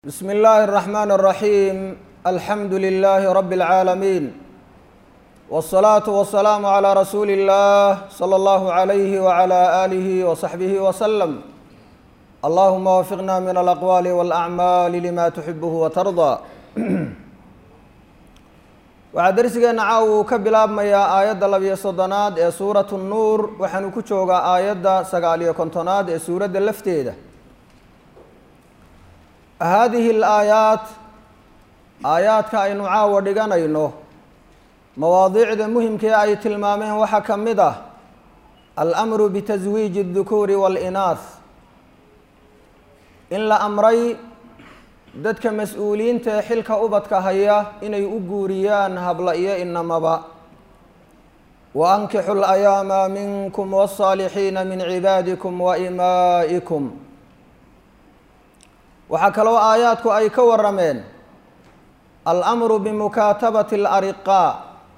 بسم الله الرحمن الرحيم الحمد لله رب العالمين والصلاة والسلام على رسول الله صلى الله عليه وعلى آله وصحبه وسلم اللهم وفقنا من الأقوال والأعمال لما تحبه وترضى waxaa darsigeena caawa uu ka bilaabmayaa aayadda labiyo soddonaad ee suuratu nuur waxaanu ku joogaa aayadda sagaal iyo kontonaad ee suuradda lafteeda haadihi alaayaat aayaadka aynu caawa dhiganayno mawaadiicda muhimkee ay tilmaameen waxaa ka mid ah almru bitaswiiji اdukuuri wاlinaah in la amray dadka mas-uuliyiinta ee xilka ubadka haya inay u guuriyaan habla iyo inamaba wa ankixu layaama minkum wاsaalixiina min cibaadikum wa imaa'ikum waxaa kaloo aayaadku ay ka warameen almru bimukaatabati alariqaa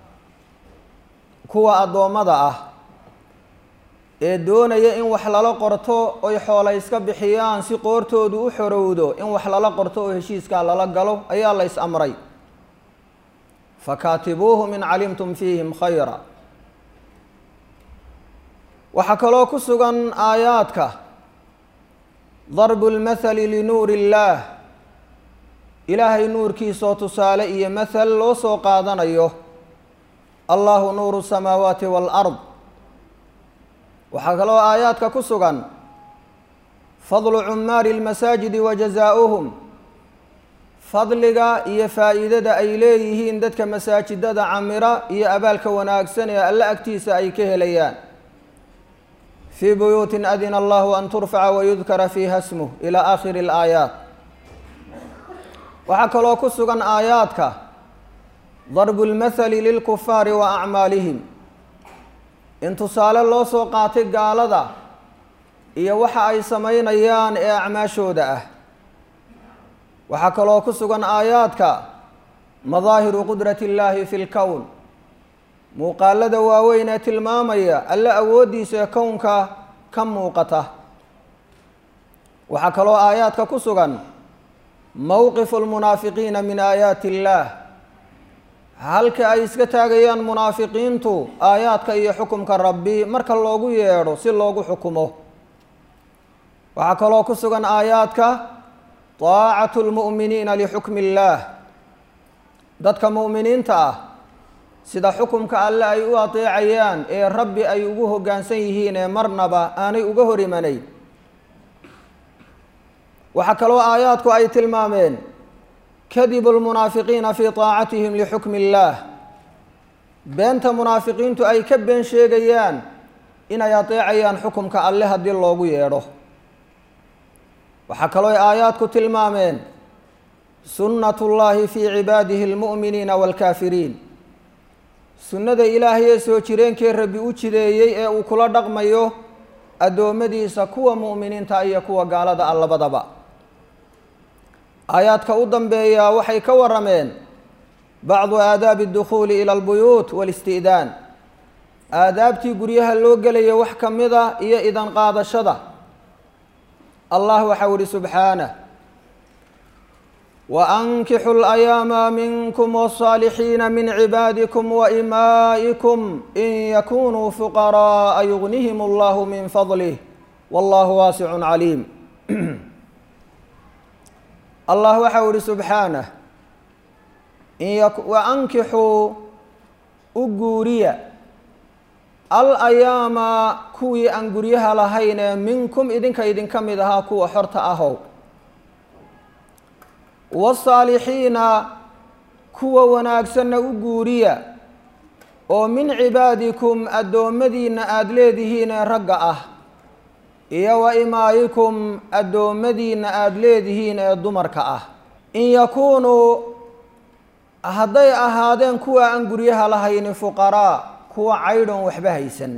kuwa addoommada ah ee doonaya in wax lala qorto oy xoola iska bixiyaan si qoortoodu u xorowdo in wax lala qorto oo heshiiskaa lala galo ayaa la ys amray fakaatibuuhum in calimtum fiihim khayra waxaa kaloo ku sugan aayaadka darbu lmathali linuuri illaah ilaahay nuurkiisoo tusaale iyo mathal loo soo qaadanayo allahu nuuru samaawaati waalard waxaa kaloo aayaadka ku sugan fadlu cumaari lmasaajidi wa jazaa'uhum fadliga iyo faa'iidada ay leeyihiin dadka masaajidada camira iyo abaalka wanaagsan ee alle agtiisa ay ka helayaan fii buyuutin adina allahu an turfaca wayudkara fiiha smuh ilaa aakhiri alaayaat waxaa kaloo ku sugan aayaadka darbu lmathali lilkufaari wa acmaalihim in tusaale loo soo qaatay gaalada iyo waxa ay samaynayaan ee acmaashooda ah waxaa kaloo ku sugan aayaadka madaahiru qudrati illaahi fi lkown muuqaalada waaweyn ee tilmaamaya alle awooddiisa ee kownka ka muuqata waxaa kaloo aayaadka ku sugan mowqifu lmunaafiqiina min aayaati illaah halka ay iska taagayaan munaafiqiintu aayaadka iyo xukumka rabbi marka loogu yeedho si loogu xukumo waxaa kaloo ku sugan aayaadka taacatu lmu'miniina lixukmi illaah dadka mu'miniinta ah sida xukumka alle ay u adeecayaan ee rabbi ay ugu hoggaansan yihiin ee marnaba aanay uga hor imanayn waxaa kaloo aayaadku ay tilmaameen kadibu lmunaafiqiina fii taacatihim lixukmi illaah beenta munaafiqiintu ay ka been sheegayaan inay adeecayaan xukumka alle haddii loogu yeedho waxaa kaloo aayaadku tilmaameen sunnatu llaahi fii cibaadihi almu'miniina waalkaafiriin sunnada ilaahay ee soo jireenkee rabbi u jideeyey ee uu kula dhaqmayo addoommadiisa kuwa mu'miniinta iyo kuwa gaalada ah labadaba aayaadka u dambeeya waxay ka warameen bacdu aadaabi اdukhuuli ila albuyuut wاlisti'daan aadaabtii guryaha loo gelaya wax ka mida iyo idan qaadashada allah waxau ihi subxaanah waankixu اlayaama minkum wالصaalixiina min cibaadikum waimaa'ikum in yakunuu fuqara'a yugnihim allahu min fadlih wallahu waasicun caliim allah waxau ihi subxaanah wa ankixuu u guuriya al ayaama kuwii aan guryaha lahayn ee minkum idinka idinka mid ahaa kuwa xorta ahow wasaalixiina kuwa wanaagsanna u guuriya oo min cibaadikum addoommadiinna aada leedihiin ee ragga ah iyo wa imaayikum addoommadiinna aada leedihiin ee dumarka ah in yakuunuu hadday ahaadeen kuwa aan guryaha lahayni fuqaraa kuwa caydhon waxba haysan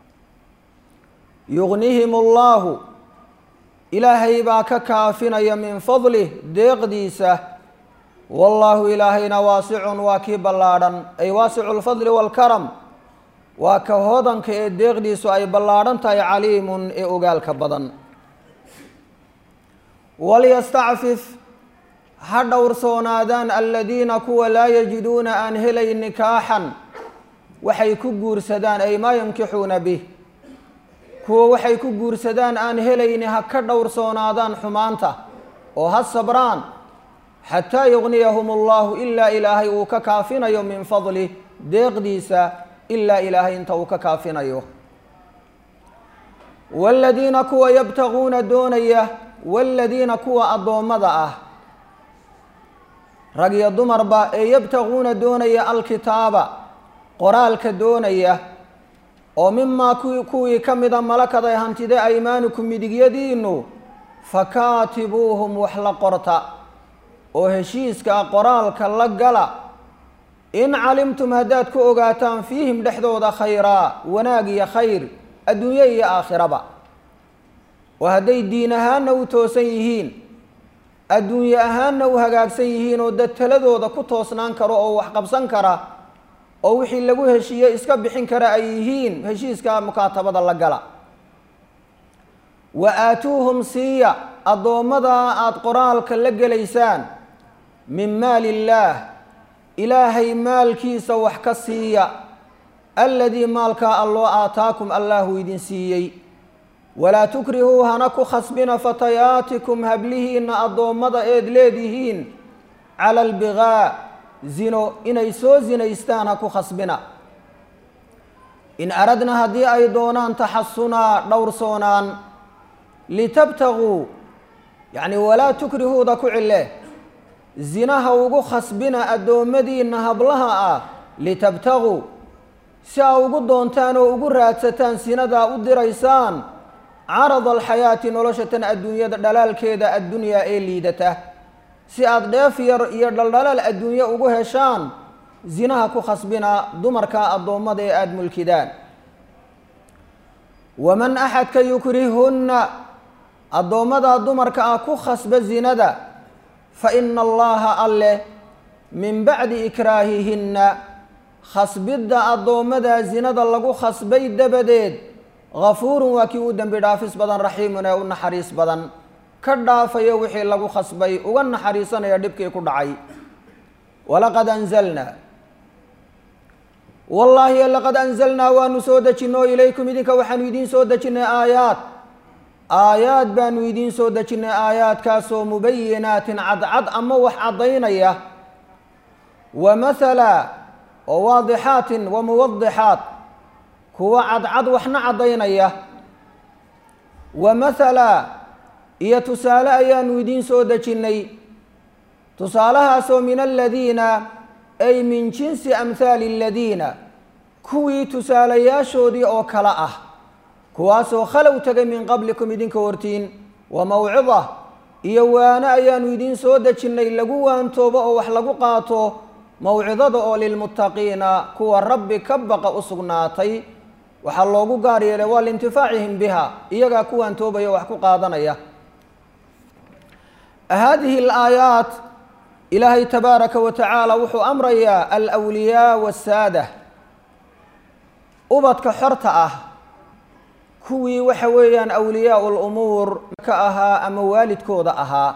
yugnihim allaahu ilaahay baa ka kaafinaya min fadlih deeqdiisa wallaahu ilaahayna waasicun waa kii ballaadhan ay waasicu lfadli waalkaram waa ka hodanka ee deeqdiisu ay ballaadhan tahay caliimun ee ogaalka badan walyastacfif ha dhowrsoonaadaan aladiina kuwa laa yajiduuna aan helay nikaaxan waxay ku guursadaan ay maa yankixuuna bih kuwa waxay ku guursadaan aan helayni ha ka dhowrsoonaadaan xumaanta oo ha sabraan xataa yugniyahum allahu ilaa ilaahay uu ka kaafinayo min fadlih deeqdiisa ilaa ilaahay inta uu ka kaafinayo waaladiina kuwa yabtaguuna doonaya waaladiina kuwa addoommada ah rag iyo dumarba ee yabtaguuna doonaya alkitaaba qoraalka doonaya oo mimaa kuwii ka mida malakaday hantida aymaanukum midigyadiinu fakaatibuuhum wax la qorta oo heshiiska qoraalka la gala in calimtum haddaad ku ogaataan fiihim dhexdooda khayraa wanaag iyo khayr adduunye iyo aakhiraba oo hadday diin ahaanna u toosan yihiin adduunye ahaanna u hagaagsan yihiin oo dad taladooda ku toosnaan karo oo wax qabsan kara oo wixii lagu heshiiye iska bixin kara ay yihiin heshiiska mukaatabada la gala wa aatuuhum siiya addoommadaa aada qoraalka la gelaysaan min maali illaah ilaahay maalkiisa wax ka siiya aladii maalkaa alloo aataakum allaahu idin siiyey walaa tukrihuu hana ku khasbina fatayaatikum hablihiinna addoommada eed leedihiin cala albigaa zino inay soo zinaystaan ha ku khasbina in aradna haddii ay doonaan taxasunaa dhowrsoonaan litabtaguu yacni walaa tukrihuuda ku cille zinaha ugu khasbina addoommadiinna hablaha ah litabtaguu si aa ugu doontaan oo ugu raadsataan sinadaa u diraysaan carada alxayaati noloshatan adduunyada dhalaalkeeda addunyaa ee liidata si aada dheef yar iyo dhaldhalaal adduunye ugu heshaan zinaha ku khasbina dumarka addoommada ee aada mulkidaan waman axadka yukrihunna addoommadaa dumarka ah ku khasba zinada fa ina allaha alleh min bacdi ikraahihinna khasbidda addoommadaa zinada lagu khasbay dabadeed ghafuurun waa kii u dembi dhaafis badan raxiimun ee u naxariis badan ka dhaafayo wixii lagu khasbay uga naxariisanaya dhibkii ku dhacay walaqad anzalnaa wallaahi laqad anzalnaa waanu soo dejinay oo ilaykum idinka waxaanu idiin soo dejinnay aayaad aayaad baanu idiin soo dejinnay aayaadkaasoo mubayinaatin cadcad ama wax caddaynaya wa mathala oo waadixaatin wa muwadixaat kuwa cadcad waxna caddaynaya wa mathala iyo tusaale ayaanu idiin soo dejinnay tusaalahaasoo min aladiina ay min jinsi amhaali aladiina kuwii tusaalayaashoodii oo kale ah kuwaasoo khalow tegay min qablikum idinka hortiin wa mawcida iyo waano ayaanu idiin soo dejinnay lagu waantoobo oo wax lagu qaato mawcidada oo lilmuttaqiina kuwa rabbi ka baqa u sugnaatay waxaa loogu gaar yeelay waa liintifaacihim biha iyagaa ku waantoobaya wax ku qaadanaya hadihi alaayaat ilaahay tabaaraka wa tacaala wuxuu amrayaa alwliyaa wasaada ubadka xorta ah kuwii waxa weeyaan awliyaau lumuur ka ahaa ama waalidkooda ahaa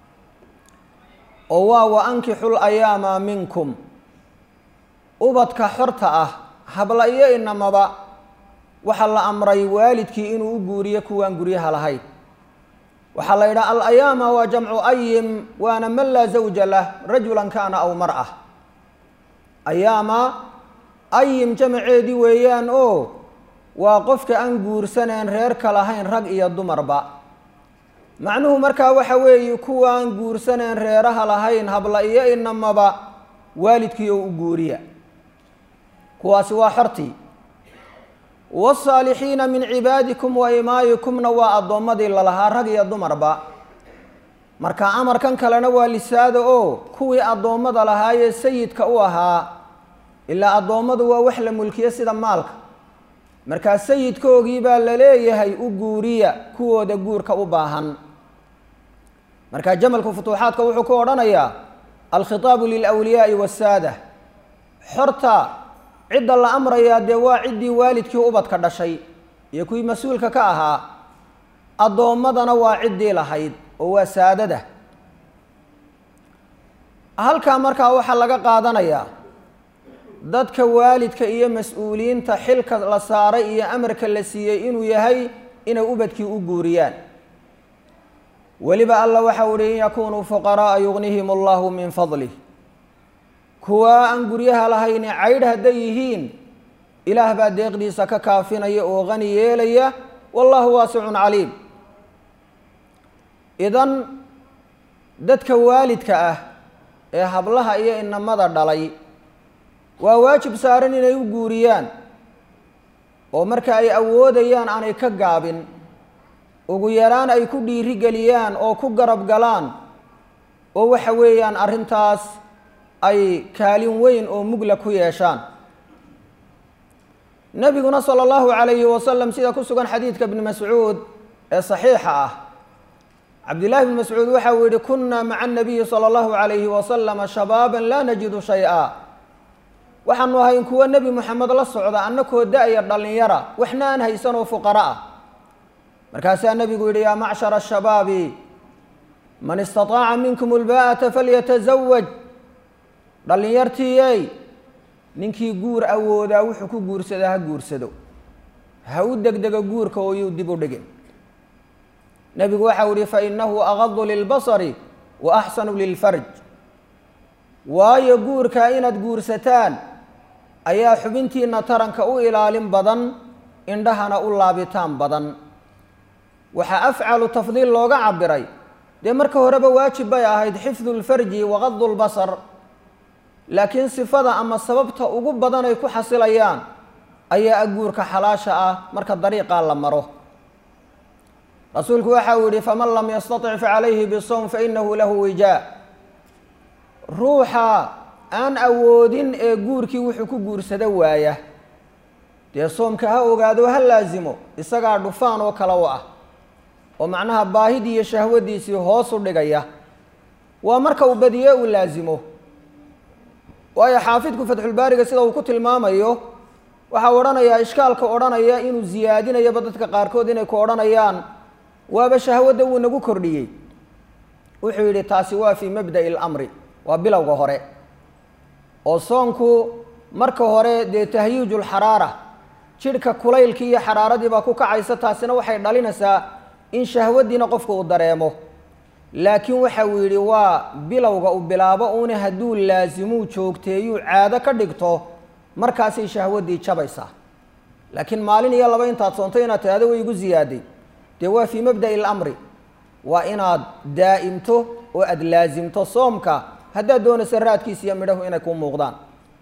oo waa wa ankixu layaama minkum ubadka xorta ah habla iyo inamaba waxaa la amray waalidkii inuu u guuriyo kuwaan guryaha lahayn waxaa la yidhaha alayaama waa jamcu ayim waana man laa zawja lah rajulan kaana aw mar'a ayaama ayim jamaceedii weeyaan oo waa qofka aan guursaneen reerka lahayn rag iyo dumarba macnuhu markaa waxa weeye kuwaan guursaneen reeraha lahayn habla iyo inamaba waalidkii oo u guuriya kuwaasi waa xortii wاsaalixiina min cibaadikum wa imaayikumna waa addoommadii lalahaa rag iyo dumarba marka amarkan kalena waa lisaada oo kuwii addoommada lahaayee sayidka u ahaa ilaa addoommadu waa wax la mulkiye sida maalka markaa sayidkoogii baa la leeyahay u guuriya kuwooda guurka u baahan marka jamalku futuuxaadka wuxuu ku odhanayaa alkhitaabu lilwliyaai wasaada xorta cidda la amrayaa dee waa ciddii waalidkii ubadka dhashay iyo kuwii mas-uulka ka ahaa addoommadana waa ciddii lahayd oo waa saadada halkaa markaa waxaa laga qaadanayaa dadka waalidka iyo mas-uuliyiinta xilka la saaray iyo amarka la siiyey inuu yahay inay ubadkii u guuriyaan weliba alla waxa uhi in yakunuu fuqara'a yugnihim allahu min fadlih kuwaa aan guryaha lahayni caydh hadday yihiin ilaah baa deeqdiisa ka kaafinaya oo qani yeelaya wallahu waasicun caliim idan dadka waalidka ah ee hablaha iyo inamada dhalay waa waajib saaran inay u guuriyaan oo marka ay awoodayaan aanay ka gaabin ugu yaraan ay ku dhiiri geliyaan oo ku garab galaan oo waxa weeyaan arrintaas ay kaalin weyn oo mugla ku yeeshaan nebiguna sala allahu calayhi wasalam sida ku sugan xadiidka bni mascuud ee saxiixa ah cabdillahi bni mascuud waxa uu yihi kunna maca anabiyi sala allahu calayhi wasalama shabaaban laa najidu shay-a waxaanu ahayn kuwo nebi moxamed la socda annakoo da-ya dhallinyara waxna aan haysan oo fuqara ah markaasaa nebigu yidhi yaa macshara ashabaabi man istataaca minkum ulbaa'ata falyatazawaj dhallinyartiiyey ninkii guur awoodaa wuxuu ku guursadaa ha guursado ha u degdego guurka oo yuu dib u dhigin nebigu waxau yihi fainahu agadu lilbasari wa axsanu lilfarj waayo guurkaa inaad guursataan ayaa xubintiina taranka u ilaalin badan indhahana u laabitaan badan waxaa afcalu tafdiil looga cabiray dee marka horeba waajib bay ahayd xifdu lfarji waqadu lbasar laakiin sifada ama sababta ugu badan ay ku xasilayaan ayaa guurka xalaasha ah marka dariiqaa la maro rasuulku waxa uu yihi faman lam yastatic facalayhi bisawm fainahu lahu wijaa ruuxa aan awoodin ee guurkii wuxuu ku guursado waaya dee soomka ha ogaado ha laasimo isagaa dhufaan oo kale u ah oo macnaha baahidii iyo shahwadiisii hoos u dhigaya waa marka uu badiye uu laasimo waayo xaafidku fatxulbaariga sida uu ku tilmaamayo waxaa odhanayaa ishkaalka odhanaya inuu ziyaadinayaba dadka qaarkood inay ku odhanayaan waaba shahwadda wuu nagu kordhiyey wuxuu yidhi taasi waa fii mabda'i lamri waa bilowga hore oo soonku marka hore dee tahyiijulxaraara jidhka kulaylkii iyo xaraaradii baa ku kacaysa taasina waxay dhalinaysaa in shahwaddiina qofka uu dareemo laakiin waxa uu yidhi waa bilowga uu bilaabo uuna hadduu laasimuu joogteeyuu caado ka dhigto markaasay shahwaddii jabaysaa laakiin maalin iyo laba intaad soontay inaad tidhahdo way igu ziyaaday dee waa fii mabda'i lamri waa inaad daa'imto oo aada laasimto soomka haddaad doonayso raadkiisa iyo midhahu inay kuu muuqdaan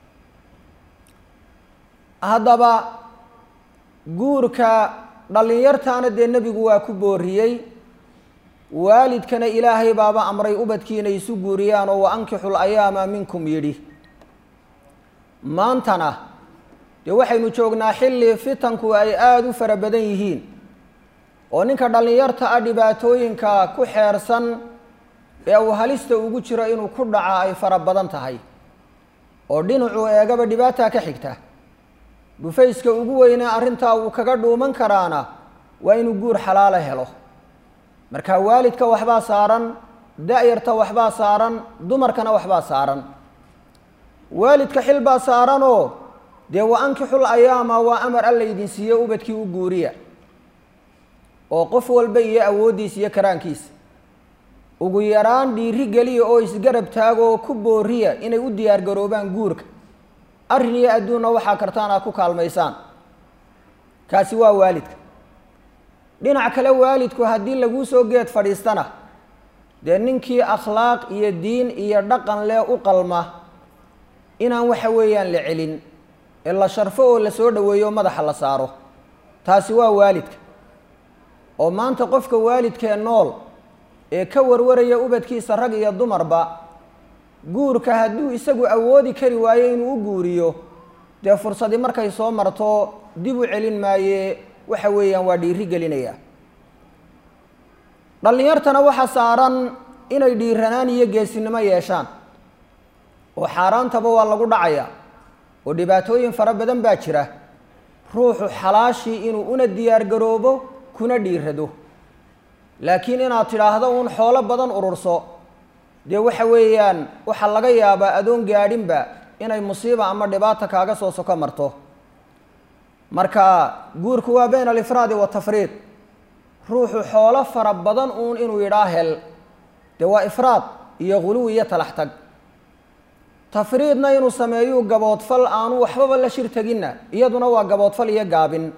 haddaba guurka dhallinyartaana dee nebigu waa ku booriyey waalidkana ilaahay baaba amray ubadkiina isu guuriyaan oo wa ankixu layaama minkum yidhi maantana dee waxaynu joognaa xilli fitanku ay aada u fara badan yihiin oo ninka dhallinyarta ah dhibaatooyinka ku xeersan ee uu halista ugu jiro inuu ku dhaca ay fara badan tahay oo dhinacuu eegaba dhibaataa ka xigta dhufayska ugu weynee arrintaa uu kaga dhuuman karaana waa inuu guur xalaalo helo marka waalidka waxbaa saaran da-yarta waxbaa saaran dumarkana waxbaa saaran waalidka xil baa saaranoo dee wa ankixul ayaama waa amar alla idin siiye ubadkii u guuriya oo qof walba iyo awooddiisa iyo karaankiisa ugu yaraan dhiiri geliya oo isgarab taagoo ku booriya inay u diyaar garoobaan guurka arrin iyo adduunna waxaa kartaan aad ku kaalmaysaan kaasi waa waalidka dhinac kale waalidku haddii laguu soo geed fadhiistana dee ninkii akhlaaq iyo diin iyo dhaqan leh u qalma inaan waxa weeyaan la celin ee la sharfo oo la soo dhoweeyo o madaxa la saaro taasi waa waalidka oo maanta qofka waalidkee nool ee ka warwaraya ubadkiisa rag iyo dumarba guurka hadduu isagu awoodi kari waayo inuu u guuriyo dee fursadii markay soo marto dib u celin maaye waxa weeyaan waa dhiiri gelinaya dhallinyartana waxaa saaran inay dhiiranaan iyo geesinimo yeeshaan oo xaaraantaba waa lagu dhacaya oo dhibaatooyin fara badan baa jira ruuxu xalaashii inuu una diyaar garoobo kuna dhiirado laakiin inaad tidhaahdo uun xoolo badan ururso dee waxa weeyaan waxaa laga yaabaa adoon gaadhinba inay musiiba ama dhibaata kaaga soo soko marto marka guurku waa bayna alifraadi watafriid ruuxu xoolo fara badan uun inuu yidhaa hel dee waa ifraad iyo ghuluwi iyo talax tag tafriidna inuu sameeyuu gaboodfal aanu waxbaba la shir teginna iyaduna waa gaboodfal iyo gaabin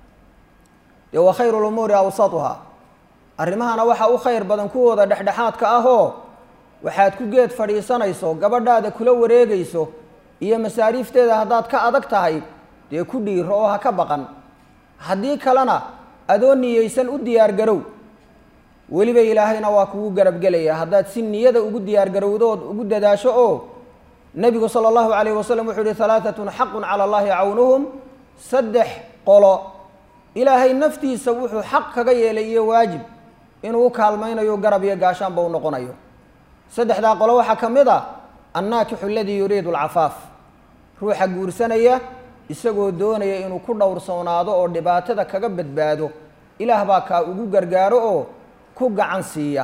dee wa khayru lumuuri awsatuha arrimahana waxaa u khayr badan kuwooda dhexdhexaadka ah oo waxaad ku geed fadhiisanayso gabadhaada kula wareegayso iyo masaariifteeda haddaad ka adag tahay dee ku dhiiro oo ha ka baqan haddii kalena adoo niyeysan u diyaargarow weliba ilaahayna waa kugu garabgelaya haddaad si niyada ugu diyaargarowdood ugu dadaasho oo nebigu sala allahu calayh wasalam wuxuu yihi halaatatun xaqun cala allahi cawnuhum saddex qolo ilaahay naftiisa wuxuu xaq kaga yeelay iyo waajib inuu u kaalmaynayo garab iyo gaashaanba u noqonayo saddexdaa qolo waxaa ka mid a annaakixu aladii yuriidu alcafaaf ruuxa guursanaya isagoo doonaya inuu ku dhowrsoonaado oo dhibaatada kaga badbaado ilaah baa kaa ugu gargaaro oo ku gacan siiya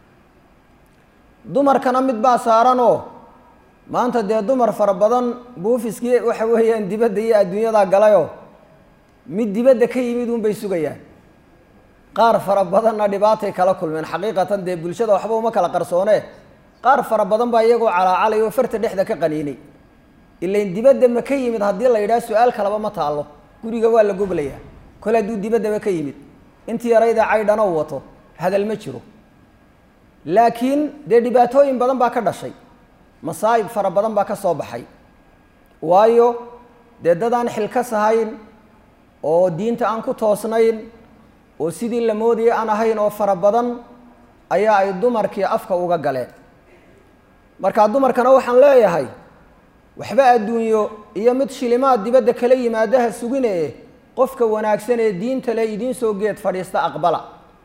dumarkana mid baa saaranoo maanta dee dumar fara badan buufiskii waxa weeyaan dibadda iyo adduunyadaa galayoo mid dibadda ka yimid uun bay sugayaan qaar fara badanna dhibaatay kala kulmeen xaqiiqatan dee bulshada waxba uma kala qarsoonee qaar fara badan baa iyagoo calaacalay oo farta dhexda ka qaniinay ilain dibadda ma ka yimid haddii la yidhaha su-aal kalaba ma taallo guriga waa la goglayaa kole hadduu dibaddaba ka yimid intii yarayda caydhanoo wato hadal ma jiro laakiin dee dhibaatooyin badan baa ka dhashay masaa'ib fara badan baa ka soo baxay waayo dee dad aan xilkas ahayn oo diinta aan ku toosnayn oo sidii la moodayay aan ahayn oo fara badan ayaa ay dumarkii afka uga galeen markaa dumarkana waxaan leeyahay waxba adduunyo iyo mid shilimaad dibadda kala yimaadaha sugine qofka wanaagsan ee diinta le idiin soo geed fadhiista aqbala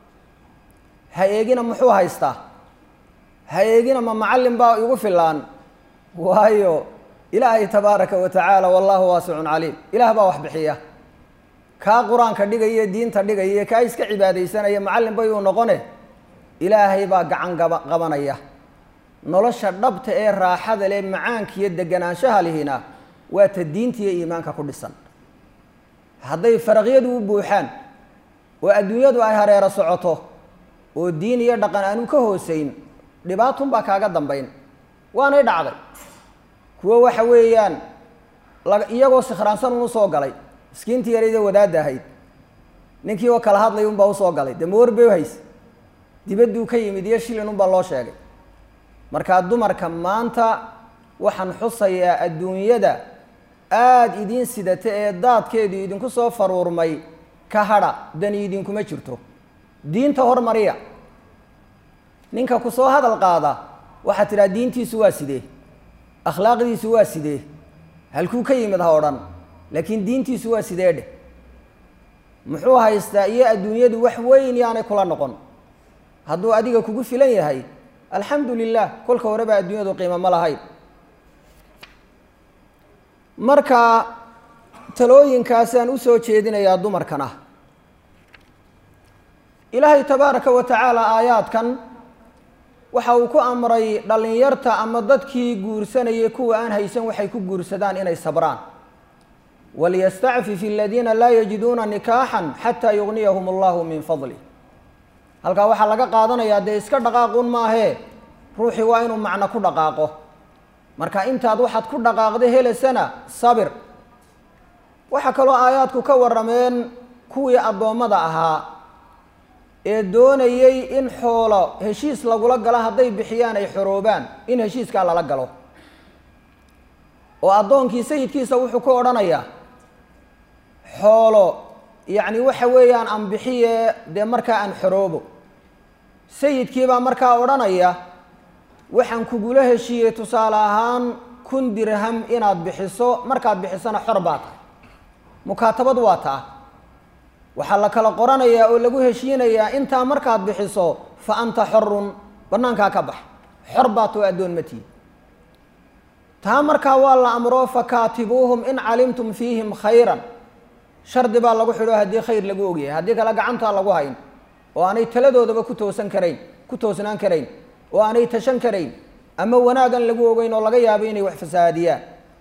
ha eegina muxuu haystaa ha eegina ma macallin baa igu filaan waayo ilaahay tabaaraka wa tacaala wallaahu waasicun caliim ilaah baa wax bixiya kaa qur-aanka dhigaya diinta dhigaya kaa iska cibaadaysanaya macallin bayuu noqone ilaahay baa gacan gaba qabanaya nolosha dhabta ee raaxada leh macaanka iyo deganaanshaha lihina waa ta diinta iyo iimaanka ku dhisan hadday faraqyadu u buuxaan oo adduunyadu ay hareero socoto oo diin iyo dhaqan aanu ka hooseyn dhibaatun baa kaaga dambayn waanay dhacday kuwo waxa weeyaan iyagoo sikhraansan unu soo galay miskiintii yarayda wadaadda ahayd ninkii oo kala hadlay unbaa usoo galay dee mawar bay hays dibadduu ka yimid iyo shilin unbaa loo sheegay markaa dumarka maanta waxaan xusayaa adduunyada aada idiin sidata ee daadkeedu idinku soo faruurmay ka hadha dani idinkuma jirto diinta hormariya ninka ku soo hadal qaada waxaad tidhaha diintiisu waa sidee akhlaaqdiisu waa sidee halkuu ka yimid ha odhan laakiin diintiisu waa sidee dheh muxuu haystaa iyo adduunyadu wax weyn yaanay kula noqon hadduu adiga kugu filan yahay alxamdu lilah kolka horeba adduunyadu qiimo ma lahayn marka talooyinkaasaan usoo jeedinayaa dumarkana ilaahay tabaaraka wa tacaala aayaadkan waxa uu ku amray dhallinyarta ama dadkii guursanayay kuwa aan haysan waxay ku guursadaan inay sabraan waliyastacfif aladiina laa yajiduuna nikaaxan xataa yugniyahum allahu min fadlih halkaa waxaa laga qaadanayaa dee iska dhaqaaquun maahee ruuxii waa inuu macno ku dhaqaaqo marka intaad waxaad ku dhaqaaqda helaysana sabir waxaa kaloo aayaadku ka warrameen kuwii addoommada ahaa ee doonayey in xoolo heshiis lagula galo hadday bixiyaan ay xoroobaan in heshiiskaa lala galo oo addoonkii sayidkiisa wuxuu ku odhanayaa xoolo yacni waxa weeyaan aan bixiye dee markaa aan xoroobo sayidkiibaa markaa odhanaya waxaan kugula heshiiyey tusaale ahaan kun dirham inaad bixiso markaad bixisona xor baa tahay mukaatabad waa taa waxaa la kala qoranayaa oo lagu heshiinayaa intaa markaad bixiso fa anta xorun bannaankaa ka bax xor baa too addoon ma tihi taa markaa waa la amro fakaatibuuhum in calimtum fiihim khayran shardi baa lagu xidho haddii khayr lagu ogyahay haddii kale gacantaa lagu hayn oo aanay taladoodaba ku toosan karayn ku toosnaan karayn oo aanay tashan karayn ama wanaagan lagu ogeyn oo laga yaabo inay wax fasahaadiyaan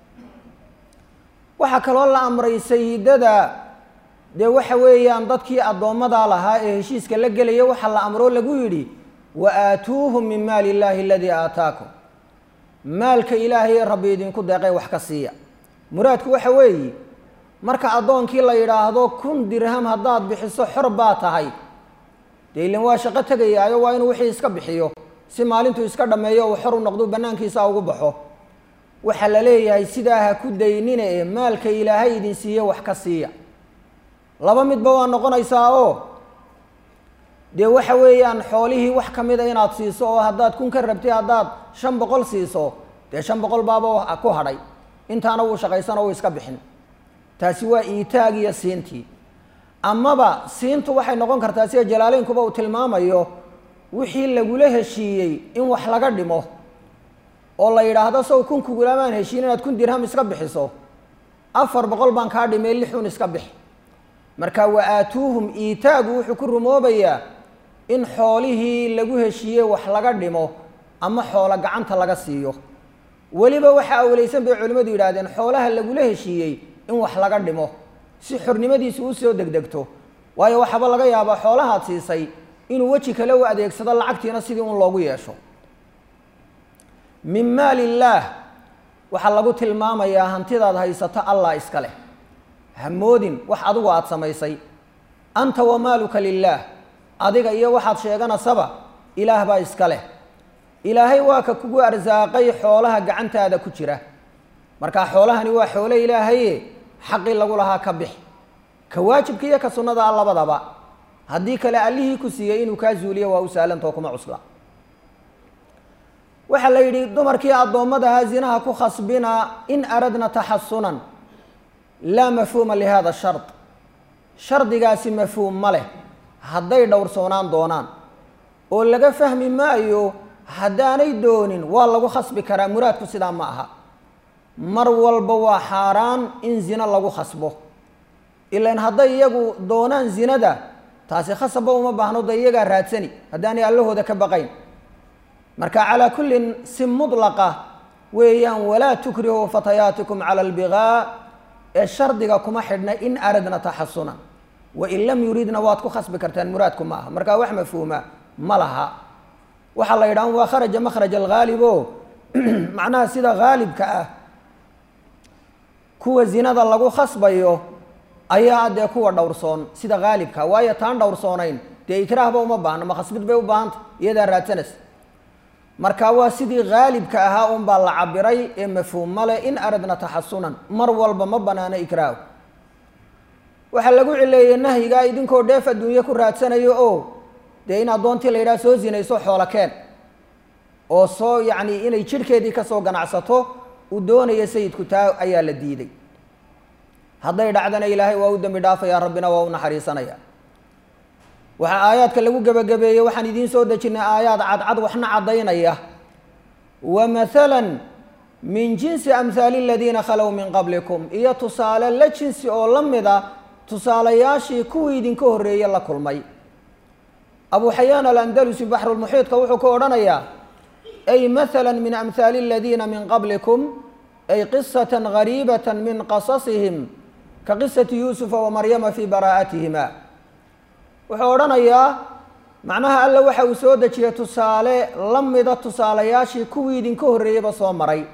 waxaa kaloo la amray sayidada dee waxa weeyaan dadkii addoommada lahaa ee heshiiska la gelaya waxaa la amroo lagu yidhi wa aatuuhum min maali illaahi aladii aataakum maalka ilaahay ee rabbi idinku deeqay wax ka siiya muraadku waxa weeye marka addoonkii la yidhaahdo kun dirham haddaad bixiso xor baa tahay dee ilan waa shaqo tegayaayo waa inuu wixii iska bixiyo si maalintuu iska dhammeeyo uu xor u noqdo bannaankiisa ugu baxo waxaa la leeyahay sidaa ha ku daynina ee maalka ilaahay idin siiye wax ka siiya laba midba waa noqonaysaa oo dee waxa weeyaan xoolihii wax ka mida inaad siiso oo haddaad kun ka rabtay haddaad shan boqol siiso dee shan boqol baaba ku hadhay intaana wuu shaqaysano uu iska bixin taasi waa iitaag iyo siintii amaba siintu waxay noqon kartaa sida jalaaleynkuba uu tilmaamayo wixii lagula heshiiyey in wax laga dhimo oo la yidhaahdo sow kun kugulamaan heshiin inaad kun dirham iska bixiso afar boqol baan kaa dhimay lixun iska bix marka wa aatuuhum iitaagu wuxuu ku rumoobayaa in xoolihii lagu heshiiyey wax laga dhimo ama xoolo gacanta laga siiyo weliba waxaa awleysan bay culimmadu yidhahdeen xoolaha lagula heshiiyey in wax laga dhimo si xornimadiisu u soo degdegto waayo waxaaba laga yaabaa xoolahaad siisay inuu weji kale u adeegsado lacagtiina sidii un loogu yeesho min maali illaah waxaa lagu tilmaamayaa hantidaad haysato allah iska leh hamoodin wax adigu aada samaysay anta wa maaluka lilaah adiga iyo waxaad sheeganasaba ilaah baa iska leh ilaahay waa ka kugu arsaaqay xoolaha gacantaada ku jira markaa xoolahani waa xoolo ilaahaye xaqii lagu lahaa ka bix ka waajibka iyo ka sunnada a labadaba haddii kale allihii ku siiyey inuu kaa zuuliyo waa u sahlantao kuma cusla waxaa la yidhi dumarkii addoommadaha zinaha ku khasbina in aradna taxasunan laa mafhuuma lihada shard shardigaasi mafhuum ma leh hadday dhowrsoonaan doonaan oo laga fahmi maayo haddaanay doonin waa lagu khasbi karaa muraadku sidaa ma aha mar walba waa xaaraan in zino lagu khasbo ilan hadday iyagu doonaan zinada taasi khasabba uma baahno da iyagaa raadsani haddaanay allahooda ka baqayn marka calaa kullin si mudlaqa weeyaan walaa tukrihuu fatayaatikum cala albigaa ee shardiga kuma xidhna in aradna taxasunan wain lam yuridna waad ku khasbi kartaan muraadku ma aha markaa wax mafhuuma ma laha waxaa la yidhaha waa kharaja makhraj alghaalib o macnaha sida haalibka ah kuwa zinada lagu khasbayo ayaa dee kuwa dhowrsoon sida haalibka waayo taan dhowrsoonayn dee ikraahba uma baahno ma khasbid bay u baahanta iyadaa raadsanaysa marka waa sidii haalibka ahaa un baa la cabiray ee mafhuum male in aradna taxasunan mar walba ma banaano ikraahu waxaa lagu cileeyey nahyigaa idinkoo dheef adduunye ku raadsanayo oo dee in addoontii la yidhaha soo zinayso xoolo keen oo soo yacni inay jidhkeedii kasoo ganacsato uu doonayo sayidku taa ayaa la diiday hadday dhacdana ilaahay waa u dembi dhaafaya rabbina waa u naxariisanaya waxaa aayaadka lagu gebagabeeyey waxaan idiin soo dejinay aayaad cadcad waxna caddaynaya wa mathalan min jinsi amhaali aladiina khalow min qablikum iyo tusaale la jinsi oo la mid a tusaalayaashii kuwii idinka horreeye la kulmay abu xayaan alandalusi baxrulmuxiidka wuxuu ka odhanayaa ay mathala min amhaali aladiina min qablikum ay qisata gariibata min qasasihim ka qisati yuusufa wa maryama fii baraa'atihima wuxuu odhanayaa macnaha alla waxa uu soo dejiyey tusaale la mida tusaalayaashii kuwii idinka horreeyeyba soo maray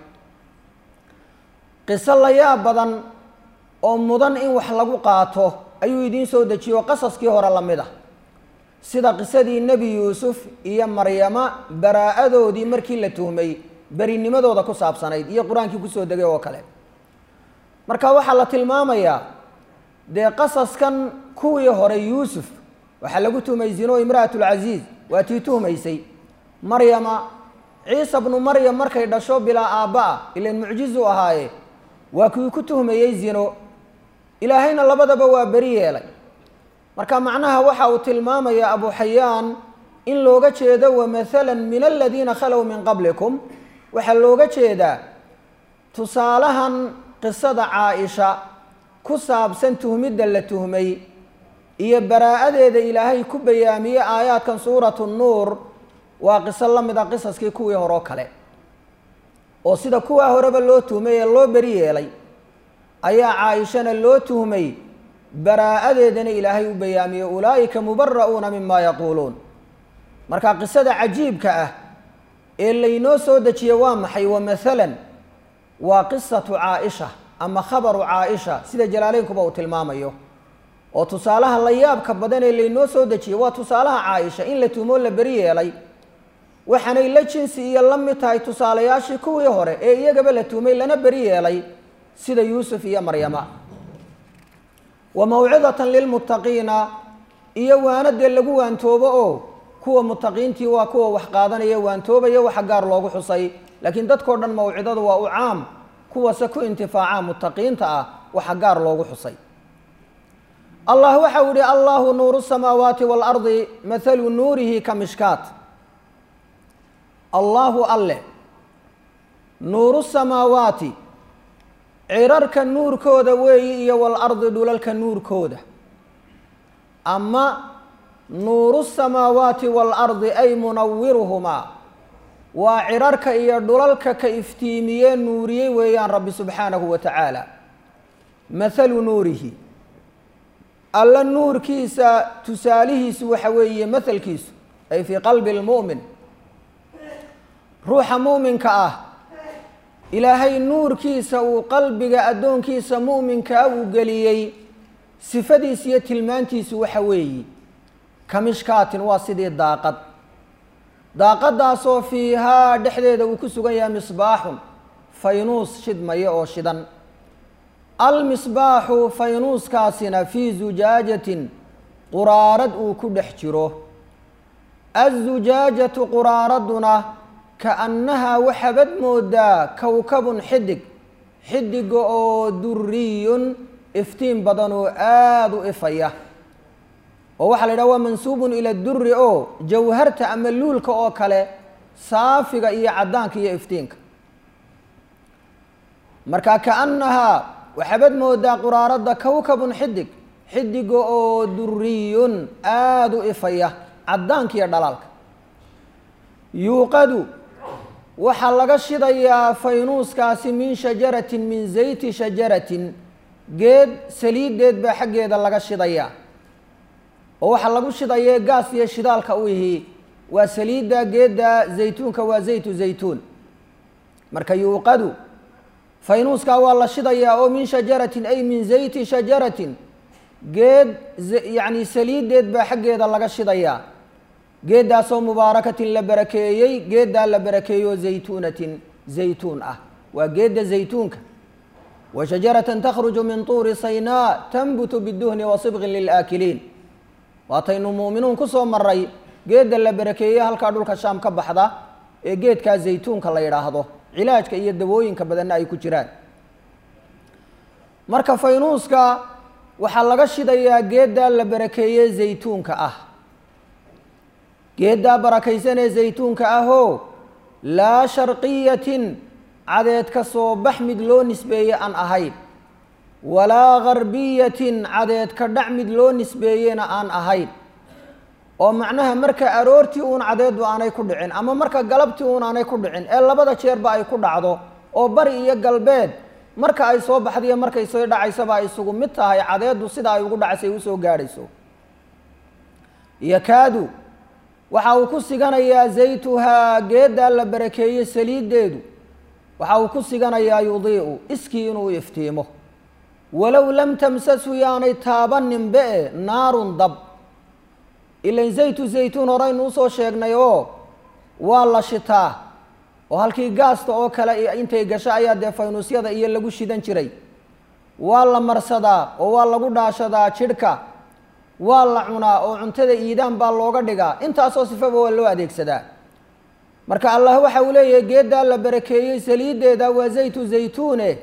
qiso layaab badan oo mudan in wax lagu qaato ayuu idiin soo dejiyo qasaskii hore la mid ah sida qisadii nebi yuusuf iyo maryama baraa'adoodii markii la tuhmay berinimadooda ku saabsanayd iyo qur-aankii kusoo degay oo kale marka waxaa la tilmaamayaa dee qasaskan kuwii hore yuusuf waxaa lagu tuhmay zino imra'atulcasiiz waa tii tuhmaysay maryama ciisa bnu maryam markay dhasho bilaa aabba-a ilan mucjizu ahaaye waa kii ku tuhmayey zino ilaahayna labadaba waa beri yeelay marka macnaha waxa uu tilmaamaya abu xayaan in looga jeedo wamathala min aladiina khalow min qablikum waxaa looga jeedaa tusaalahan qisada caa-isha ku saabsan tuhmidda la tuhmay iyo baraa'adeeda ilaahay ku bayaamiyey aayaadkan suuratu nuur waa qiso la mid a qisaskii kuwii horeo kale oo sida kuwaa horeba loo tuhmay ee loo beri yeelay ayaa caaishana loo tuhmay baraa-adeedana ilaahay u bayaamiyey ulaa'ika mubara'uuna mima yaquuluun marka qisada cajiibka ah ee laynoo soo dejiye waa maxay wa maalan waa qisatu caaisha ama khabaru caaisha sida jalaaleynkuba uu tilmaamayo oo tusaalaha la yaabka badan ee laynoo soo dejiyey waa tusaalaha caaisha in la tuhmoo la beri yeelay waxaanay la jinsi iyo la mid tahay tusaalayaashii kuwii hore ee iyagaba la tuhmay lana beri yeelay sida yuusuf iyo maryama wa mawcidatan lilmuttaqiina iyo waanadee lagu waantoobo oo kuwa mutaqiintii waa kuwa wax qaadanaya waantoobaya waxa gaar loogu xusay laakiin dadkao dhan mawcidadu waa u caam kuwase ku intifaaca mutaqiinta ah waxa gaar loogu xusay allah waxa uu yihi allahu nuuru samaawaati waalardi mathalu nuurihi ka mishkaat allaahu alle nuuru samaawaati cirarka nuurkooda weeyi iyo waalardi dhulalka nuurkooda ama nuuru samaawaati waalardi ay munawiruhumaa waa cirarka iyo dhulalka ka iftiimiyee nuuriyey weeyaan rabbi subxaanahu wa tacaala mathalu nuurihi alla nuurkiisa tusaalihiisu waxa weeye mathalkiisu ay fii qalbi lmu'min ruuxa muuminka ah ilaahay nuurkiisa uu qalbiga addoonkiisa mu'minkaa uu geliyey sifadiisa iyo tilmaantiisu waxa weeyi kamishkaatin waa sidii daaqad daaqadaasoo fiihaa dhexdeeda uu ku sugan yahay misbaaxun faynuus shidmaya oo shidan almisbaaxu faynuuskaasina fii zujaajatin quraarad uu ku dhex jiro azujaajatu quraaraduna kaannahaa waxaabad moodaa kowkabun xidig xidiga oo duriyun iftiin badan oo aada u ifaya oo waxaa la yidhaha waa mansuubun ila duri oo jawharta ama luulka oo kale saafiga iyo caddaanka iyo iftiinka marka kaannahaa waxaabad moodaa quraaradda kowkabun xidig xidiga oo duriyun aada u ifaya caddaanka iyo dhalaalka yuuqadu waxaa laga shidayaa faynuuskaasi min shajaratin min zayti shajaratin geed saliideed baa xaggeeda laga shidayaa oo waxaa lagu shidayee gaas iyo shidaalka u ihi waa saliidda geedda zaytuunka waa zaytu zaytuun marka yuuqadu faynuuskaa waa la shidayaa oo min shajaratin ay min zayti shajaratin geed yacni saliideed baa xaggeeda laga shidayaa geeddaasoo mubaarakatin la barakeeyey geeddaa la barakeeyo zaytuunatin zaytuun ah waa geedda zaytuunka wa shajaratan takhruju min tuuri saynaa tanbutu biduhni wa sibqin lilaakiliin waataynu muuminuun ku soo maray geedda la barakeeyey halkaa dhulka shaam ka baxda ee geedkaa zaytuunka la yidhaahdo cilaajka iyo dawooyinka badanna ay ku jiraan marka faynuuska waxaa laga shidayaa geeddaa la barakeeyey zaytuunka ah geeddaa barakaysan ee zaytuunka ahoo laa sharqiyatin cadeed ka soo bax mid loo nisbeeye aan ahayn walaa garbiyatin cadeed ka dhac mid loo nisbeeyena aan ahayn oo macnaha marka aroortii uun cadeeddu aanay ku dhicin ama marka galabtii uun aanay ku dhicin ee labada jeerba ay ku dhacdo oo bari iyo galbeed marka ay soo baxdaiyo markay soo dhacaysaba ay isugu mid tahay cadeeddu sida ay ugu dhacaysay usoo gaadhayso yakaadu waxa uu ku siganayaa zaytuhaa geeddaa la barakeeyey saliiddeedu waxa uu ku siganayaa yudiicu iskii inuu iftiimo walow lam tamsashu yaanay taabaninbe e naarun dab ilan zaytu zaytuun horeynu usoo sheegnay oo waa la shitaa oo halkii gaasta oo kale intay gasho ayaa dee faynuusyada iyo lagu shidan jiray waa la marsadaa oo waa lagu dhaashadaa jidhka waa la cunaa oo cuntada iidaan baa looga dhigaa intaasoo sifaba waa loo adeegsadaa marka allah waxa uu leeyahay geeddaa la barakeeyey saliiddeeda waa zaytu zaytuune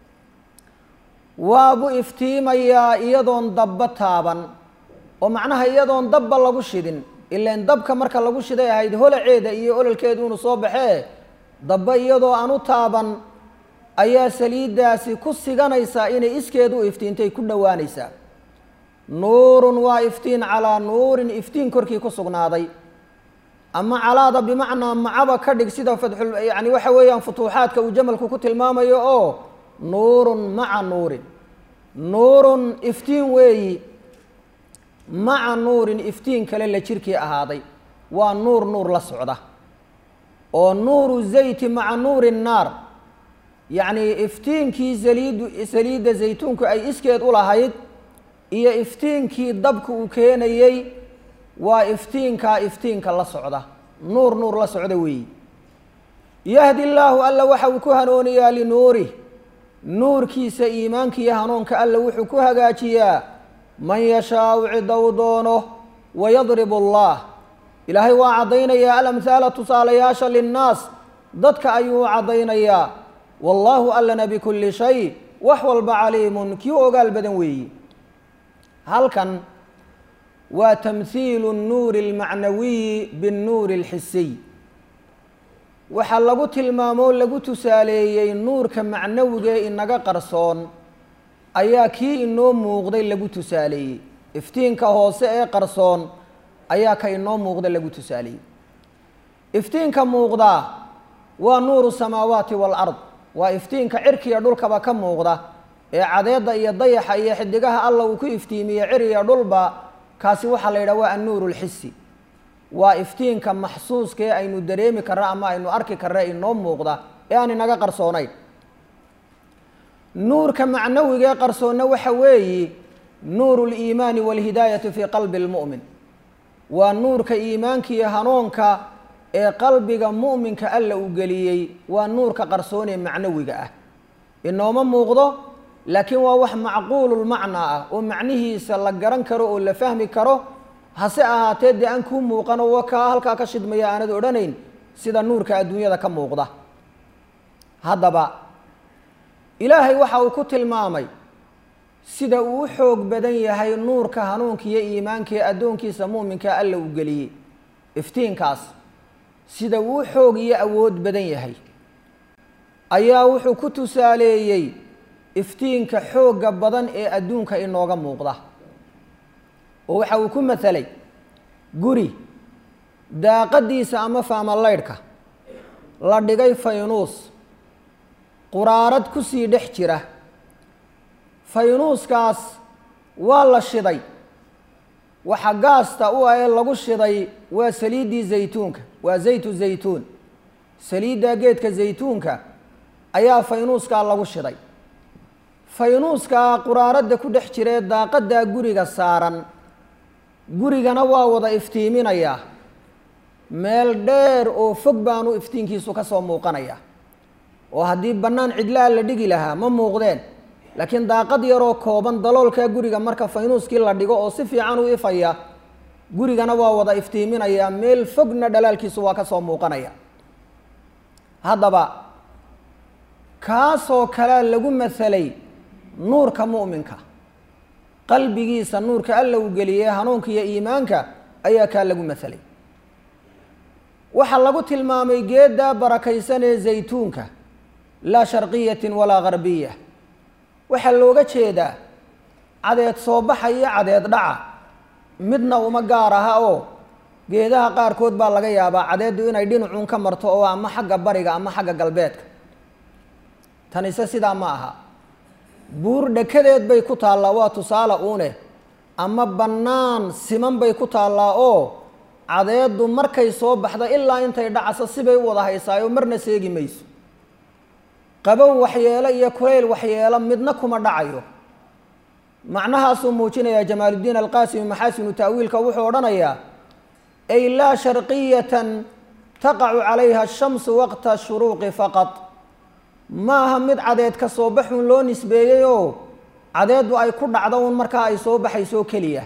waabu iftiimayaa iyadoon dabba taaban oo macnaha iyadoon dabba lagu shidin ilaan dabka marka lagu shiday ahayd holaceeda iyo ololkeedu inuu soo baxee dabba iyadoo aan u taaban ayaa saliiddaasi ku siganaysaa inay iskeedu u iftiintay ku dhowaanaysaa nuurun waa iftiin calaa nuurin iftiin korkii ku sugnaaday ama calaada bimacnaa macaba ka dhig sida fatxul yani waxa weeyaan futuuxaadka uu jamalku ku tilmaamayo oo nuurun maca nuurin nuurun iftiin weeyi maca nuurin iftiin kale la jirkii ahaaday waa nuur nuur la socda oo nuuru zayti maca nuuri nnaar yacni iftiinkii saliidu saliidda zaytuunku ay iskeed u lahayd iyo iftiinkii dabka uu keenayey waa iftiinkaa iftiinka la socda nuur nuur la socda weeyi yahdi llaahu alla waxa uu ku hanuuniyaa linuurih nuurkiisa iimaankiiyo hanuunka alla wuxuu ku hagaajiyaa man yashaau cidow doono wayadribu allah ilaahay waa caddaynayaa alamhaala tusaalayaasha linnaas dadka ayuu u caddaynayaa wallaahu allana bikulli shay wax walba caliimun kii u ogaal badan weeyi halkan waa tamhiilu nnuuri almacnawiyi binnuuri alxisiy waxaa lagu tilmaamoo lagu tusaaleeyey nuurka macnawiga ee inaga qarsoon ayaa kii inoo muuqday lagu tusaaleeyey iftiinka hoose ee qarsoon ayaa ka inoo muuqda lagu tusaaleeyey iftiinka muuqdaa waa nuuru samaawaati waalard waa iftiinka cirkiya dhulkaba ka muuqda ee cadeedda iyo dayaxa iyo xidigaha alla uu ku iftiimiye cir iyo dhulba kaasi waxaa la yidhaha waa annuuru lxisi waa iftiinka maxsuuska ee aynu dareemi karra ama aynu arki karra inoo muuqda ee aan inaga qarsoonayn nuurka macnawiga ee qarsoonna waxa weeyi nuuru liimaani walhidaayati fii qalbi lmu'min waa nuurka iimaanka iyo hanuunka ee qalbiga mu'minka alla uu geliyey waa nuurka qarsoon ee macnawiga ah inooma muuqdo laakiin waa wax macquululmacnaa ah oo macnihiisa la garan karo oo la fahmi karo hase ahaatee dee aan kuu muuqano wa kaa halkaa ka shidmaya aanad odhanayn sida nuurka adduunyada ka muuqda haddaba ilaahay waxa uu ku tilmaamay sida uu u xoog badan yahay nuurka hanuunka iyo iimaanka ee addoonkiisa mu'minka alla uu geliyey iftiinkaas sida uu u xoog iyo awood badan yahay ayaa wuxuu ku tusaaleeyey iftiinka xoogga badan ee adduunka inooga muuqda oo waxa uu ku matalay guri daaqadiisa ama faamalaydhka la dhigay faynuus quraarad kusii dhex jira faynuuskaas waa la shiday waxa gaasta u ah ee lagu shiday waa saliiddii zaytuunka waa zaytu zaytuun saliidda geedka zaytuunka ayaa faynuuskaa lagu shiday faynuuskaa quraaradda ku dhex jira ee daaqaddaa guriga saaran gurigana waa wada iftiiminayaa meel dheer oo fog baanu iftiinkiisu ka soo muuqanaya oo haddii bannaan cidlaa la dhigi lahaa ma muuqdeen laakiin daaqad yaroo kooban daloolkaa guriga marka faynuuskii la dhigo oo si fiican u ifaya gurigana waa wada iftiiminayaa meel fogna dhalaalkiisu waa ka soo muuqanaya haddaba kaasoo kalea lagu masalay nuurka mu'minka qalbigiisa nuurka alla uu geliyey hanuunka iyo iimaanka ayaa kaa lagu masalay waxaa lagu tilmaamay geeddaa barakaysan ee zaytuunka laa sharqiyatin walaa garbiya waxaa looga jeedaa cadeed soo baxa iyo cadeed dhaca midna uma gaar aha oo geedaha qaarkood baa laga yaabaa cadeeddu inay dhinacuun ka marto oo ama xagga bariga ama xagga galbeedka tanise sidaa ma aha buur dhekadeed bay ku taallaa waa tusaale uune ama bannaan siman bay ku taallaa oo cadeeddu markay soo baxda ilaa intay dhacaso sibay u wada haysaayo marna seegi mayso qabow waxyeelo iyo kulayl waxyeelo midna kuma dhacayo macnahaasuu muujinayaa jamaaluddiin alqaasimi maxaasinu ta'wiilka wuxuu odhanayaa ay laa sharqiyatan taqacu calayha ashamsu waqta shuruuqi faqad maaha mid cadeed ka soo baxun loo nisbeeyey oo cadeeddu ay ku dhacdo un markaa ay soo baxayso keliya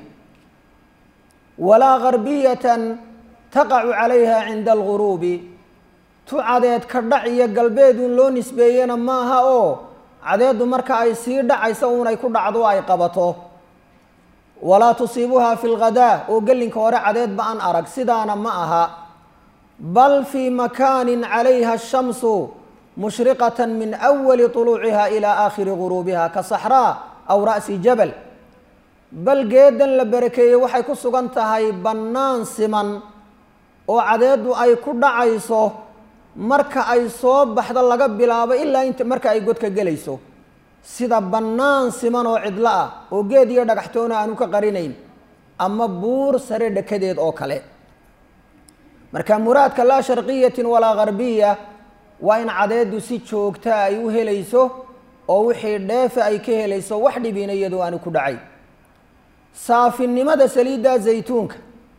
walaa garbiyatan taqacu calayha cinda alguruubi tu cadeed ka dhac iyo galbeedun loo nisbeeyena maaha oo cadeeddu marka ay sii dhacayso uun ay ku dhacdo ay qabato walaa tusiibuhaa fi lghadaa oo gelinka hore cadeedba aan arag sidaana ma aha bal fii makaanin calayha ashamsu mushriqatan min awali tuluuciha ilaa aakhiri guruubiha ka saxraa aw ra'si jabal bal geedan la barakeeyey waxay ku sugan tahay bannaan siman oo cadeeddu ay ku dhacayso marka ay soo baxdo laga bilaabo ilaa inta marka ay godka gelayso sida bannaan siman oo cidlo ah oo geed iyo dhagaxtoona aanu ka qarinayn ama buur sare dhekadeed oo kale marka muraadka laa sharqiyatin walaa garbiya waa in cadeeddu si joogta ay u helayso oo wixii dheefa ay ka helayso wax dhibina iyadoo aanu ku dhacay saafinimada saliidda zaytuunka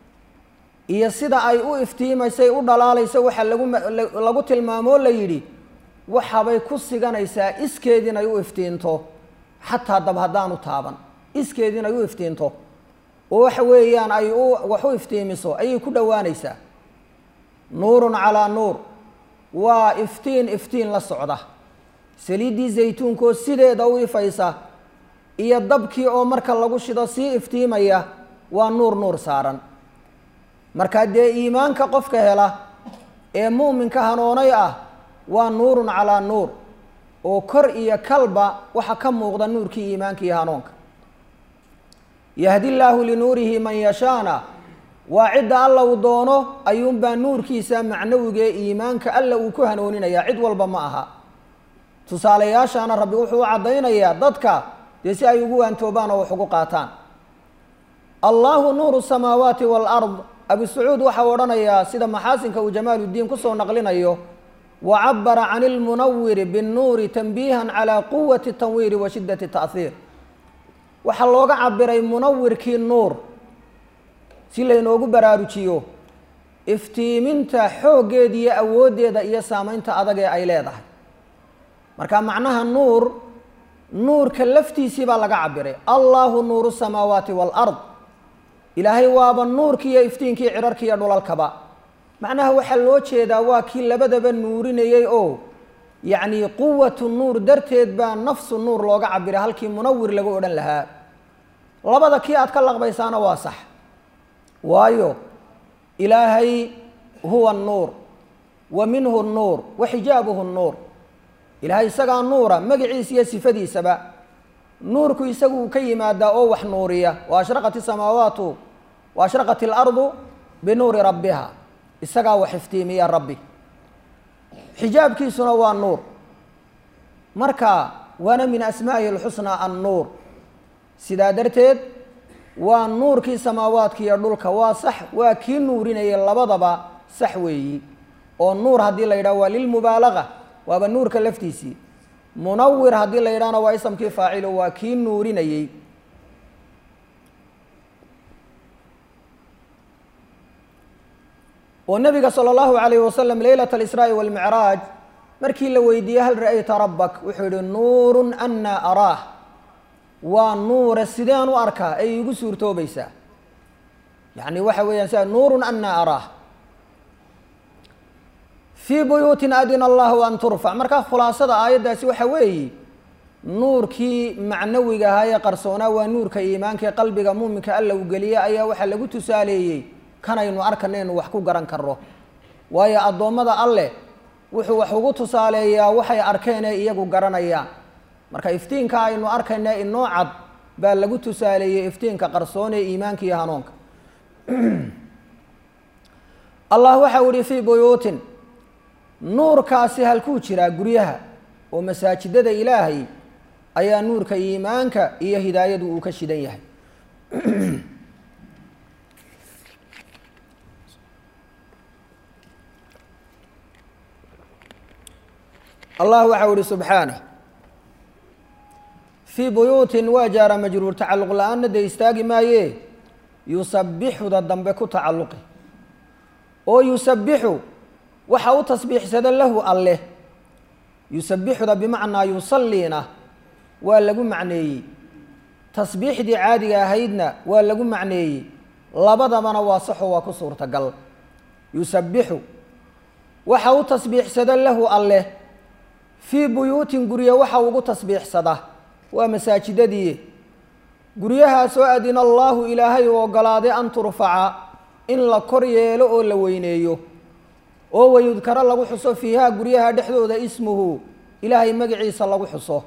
iyo sida ay u iftiimaysay u dhalaalayso waxaa lagu lagu tilmaamoo la yidhi waxabay ku siganaysaa iskeed inay u iftiinto xataa dab haddaanu taaban iskeed inay u iftiinto oo waxa weeyaan ay u wax u iftiimiso ayay ku dhowaanaysaa nuurun calaa nuur waa iftiin iftiin la socda saliiddii zaytuunkaoo sideeda u ifaysa iyo dabkii oo marka lagu shido sii iftiimaya waa nuur nuur saaran markaa dee iimaanka qofka hela ee muuminka hanoonay ah waa nuurun calaa nuur oo kor iyo kalba waxa ka muuqda nuurkii iimaanka iyo hanuunka yahdi llaahu linuurihi man yashaana waa cidda alla uu doono ayuunbaa nuurkiisa macnawiga ee iimaanka alla uu ku hanuuninayaa cid walba ma aha tusaalayaashaana rabbi wuxuu u caddaynayaa dadka dee si ay ugu waantoobaan oo wax ugu qaataan allahu nuuru samaawaati waalard abu sacuud waxau odhanayaa sida maxaasinka uu jamaaluddiin kusoo naqlinayo wa cabara can ilmunawiri binnuuri tanbiihan calaa quwati tanwiiri wa shiddati ta'hiir waxaa looga cabiray munawirkii nuur si laynoogu baraarujiyo iftiiminta xooggeeda iyo awooddeeda iyo saameynta adag ee ay leedahay marka macnaha nuur nuurka laftiisii baa laga cabiray allahu nuuru samaawaati waalard ilaahay waaba nuurkii iyo iftiinkii cirarki iyo dhulalkaba macnaha waxaa loo jeedaa waa kii labadaba nuurinayey oo yacni quwatu nuur darteed baa nafsu nuur looga cabiray halkii munawir lagu odhan lahaa labada kii aad ka laqbaysaana waa sax waayo ilaahay huwa nuur wa minhu nuur wa xijaabuhu nuur ilaahay isagaa nuura magaciisa iyo sifadiisaba nuurku isagu ka yimaadaa oo wax nuuriya wa ashraqat isamaawaatu wa ashraqat alardu binuuri rabbiha isagaa wax iftiimiya rabbi xijaabkiisuna waa nuur marka waana min asmaa'ihi alxusnaa annuur sidaa darteed waa nuurkii samaawaadka iyo dhulka waa sax waa kii nuurinayay labadaba sax weeyi oo nuur haddii la yidhaho waa lilmubaalaga waaba nuurka laftiisii munawir haddii la yidhahna waa isamkii faacilo waa kii nuurinayey oo nabiga salى اllahu alayh wasalam leylat اlisraaءi wاlmicraaj markii la weydiiyey hal ra'ayta rabak wuxuu yihi nuuru ana araah waa nuura sideen u arkaa ay igu suurtoobaysaa yani waxa weeyaan sia nuuru ana araah fii buyuutin adina allahu an turfac markaa khulaasada aayaddaasi waxa weeye nuurkii macnawiga ahaa ee qarsoonaa waa nuurka iimaanka ee qalbiga muuminka alla u geliya ayaa waxaa lagu tusaaleeyey kanaynu arkanaynu wax ku garan karno waayo addoommada alleh wuxuu wax ugu tusaaleeyaa waxay arkeen ee iyagu garanayaan marka iftiinka aynu arkayna inoo cad baa lagu tusaaleeyey iftiinka qarsoon ee iimaanka iyo hanuunka allah waxau ihi fii buyuutin nuurkaasi halkuu jiraa guryaha oo masaajidada ilaahay ayaa nuurka iimaanka iyo hidaayadu uu ka shidan yahay allah waxau ihi subxaanah fii buyuutin waa jaara majruur tacalluq la-aanna dee istaagi maaye yusabixuda dambe ku tacalluqi oo yusabixu waxa u tasbiixsada lahu alleh yusabixuda bimacnaa yusalliina waa lagu macneeyey tasbiixdii caadiga ahaydna waa lagu macneeyey labadabana waa saxo waa ku suurtagal yusabixu waxa u tasbiixsada lahu alleh fii buyuutin gurya waxa ugu tasbiixsada waa masaajidadii guryahaasoo adina allaahu ilaahay u ogolaaday an turfaca in la kor yeelo oo la weyneeyo oo wayudkaro lagu xuso fiihaa guryaha dhexdooda ismuhu ilaahay magaciisa lagu xuso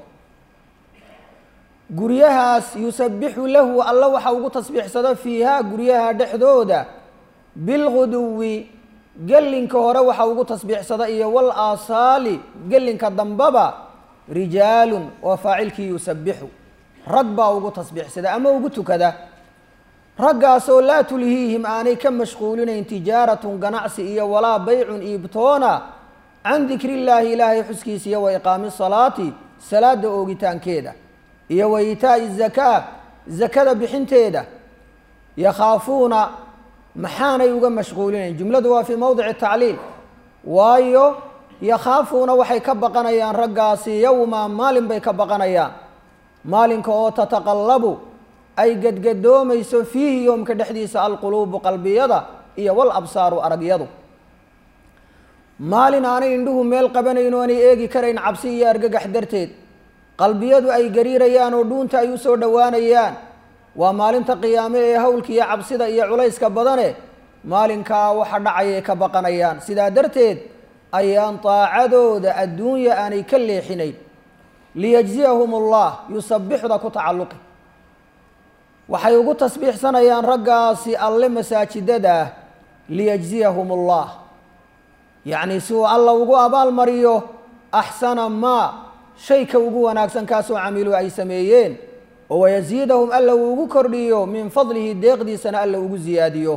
guryahaas yusabixu lahu alla waxa ugu tasbiixsado fiihaa guryaha dhexdooda bilguduwi gelinka hore waxa ugu tasbiixsada iyo wal aasaali gelinka dambaba rijaalun waa faacilkii yusabixu rag baa ugu tasbiixsada ama ugu tukada raggaasoo laa tulhiihim aanay ka mashquulinayn tijaaratun ganacsi iyo walaa baycun iibtoona can dikri illaahi ilaahay xuskiisa iyo wa iqaami salaati salaada oogitaankeeda iyo wa itaa'i zakaa zakada bixinteeda yakhaafuuna maxaanay uga mashquulinayn jumladu waa fii mowdici tacliil waayo yakhaafuuna waxay ka baqanayaan raggaasi yowma maalin bay ka baqanayaan maalinka oo tataqallabu ay gadgadoomayso fiihi yoomka dhexdiisa alquluubu qalbiyada iyo wal absaaru aragyadu maalin aanay indhuhu meel qabanayn oo aanay eegi karayn cabsi iyo argagax darteed qalbiyadu ay gariirayaan oo dhuunta ay usoo dhowaanayaan waa maalinta qiyaame ee hawlka iyo cabsida iyo culayska badane maalinkaa waxa dhacayay ka baqanayaan sidaa darteed ayaan daacadooda adduunya aanay ka leexinayn liyajziyahum allah yusabixda ku tacalluqi waxay ugu tasbiixsanayaan raggaasi alle masaajidada ah liyajziyahum allah yacni si uu alla ugu abaalmariyo axsana maa shayka ugu wanaagsan kaasoo camiluu ay sameeyeen oo wayasiidahum alla uu ugu kordhiyo min fadlihi deeqdiisana alla ugu siyaadiyo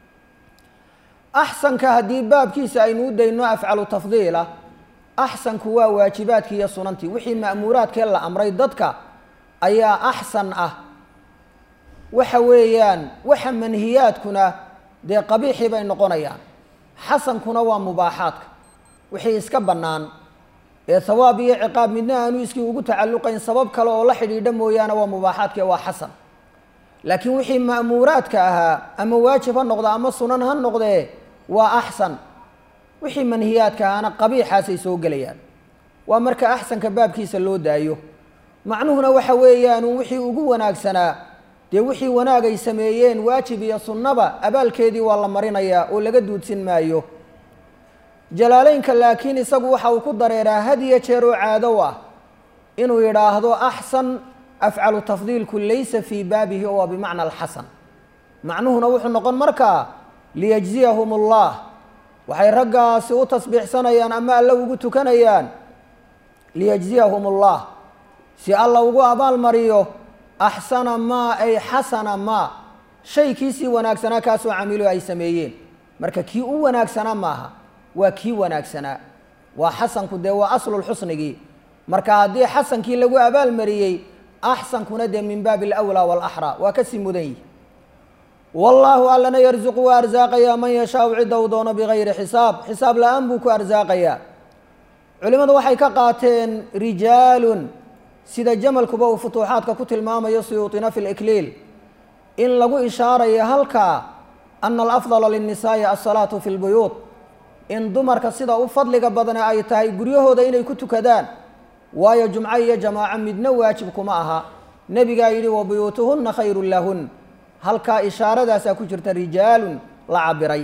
axsanka haddii baabkiisa aynu u dayno afcalu tafdiila axsanku waa waajibaadkii iyo sunantii wixii ma'muuraadkee la amray dadka ayaa axsan ah waxa weeyaan waxa manhiyaadkuna dee qabiixii bay noqonayaan xasankuna waa mubaaxaadka wixii iska bannaan ee hawaab iyo ciqaab midna aanu iskii ugu tacalluqayn sabab kale oo la xidhiidha mooyaane waa mubaaxaadka waa xasan laakiin wixii ma'muuraadka ahaa ama waajib ha noqda ama sunan ha noqdee waa axsan wixii manhiyaadka ahaana qabiixaasay soo gelayaan waa marka axsanka baabkiisa loo daayo macnuhuna waxa weeyaan wixii ugu wanaagsanaa dee wixii wanaag ay sameeyeen waajib iyo sunnaba abaalkeedii waa la marinayaa oo laga duudsin maayo jalaaleynka laakiin isagu waxa uu ku dareeraa had iyo jeer oo caadow ah inuu yidhaahdo axsan afcalu tafdiilku laysa fii baabihi oo waa bimacna alxasan macnuhuna wuxuu noqon markaa liyajziyahum allah waxay raggaasi u tasbiixsanayaan ama alla ugu tukanayaan liyajziyahum allah si alla ugu abaalmariyo axsana maa ay xasana maa shay kiisii wanaagsanaa kaasoo camiilo ay sameeyeen marka kii u wanaagsanaa maaha waa kii wanaagsanaa waa xasanku dee waa aslulxusnigii marka haddii xasankii lagu abaalmariyey axsankuna dee min baabi alawlaa waalaxraa waa kasii mudan yihi wallaahu allana yarsuqu waa arsaaqayaa man yashaau cidda uu doono bigayri xisaab xisaab la-aan buu ku arsaaqayaa culimmadu waxay ka qaateen rijaalun sida jamalkuba uu futuuxaadka ku tilmaamayo suyuuطina fi likliil in lagu ishaarayo halkaa ana alafdala linnisaa'i alsalaatu fi lbuyuud in dumarka sida u fadliga badane ay tahay guryahooda inay ku tukadaan waayo jumco iyo jamaaco midna waajib kuma aha nebigaa yidhi wa buyuutuhunna khayrun lahun halkaa ishaaradaasaa ku jirta rijaalun la cabiray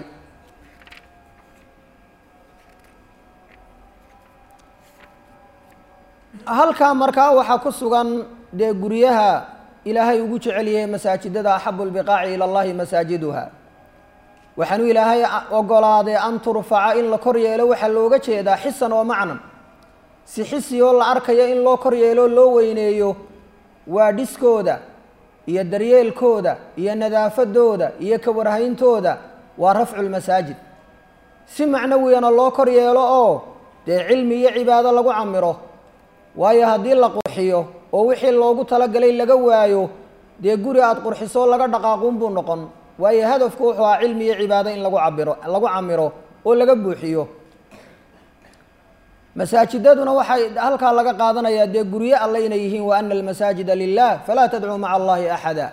halkaa markaa waxaa ku sugan dee guryaha ilaahay ugu jecel yahay masaajidada axabu lbiqaaci ila allahi masaajiduha waxaanuu ilaahay ogolaaday an turfaca in la kor yeelo waxaa looga jeedaa xisan oo macnan si xisi oo la arkayo in loo kor yeelo loo weyneeyo waa dhiskooda iyo daryeelkooda iyo nadaafadooda iyo kawarhayntooda waa rafcu lmasaajid si macnawiyana loo kor yeelo oo dee cilmi iyo cibaado lagu camiro waayo haddii la qurxiyo oo wixii loogu talagalay laga waayo dee guri aada qurxiso laga dhaqaaquun buu noqon waayo hadafku wuxuu ahaa cilmi iyo cibaado in lagu cabiro lagu camiro oo laga buuxiyo masaajidaduna waxay halkaa laga qaadanayaa dee guryo alle inay yihiin wa ana almasaajida lilah falaa tadcuu maca allahi axada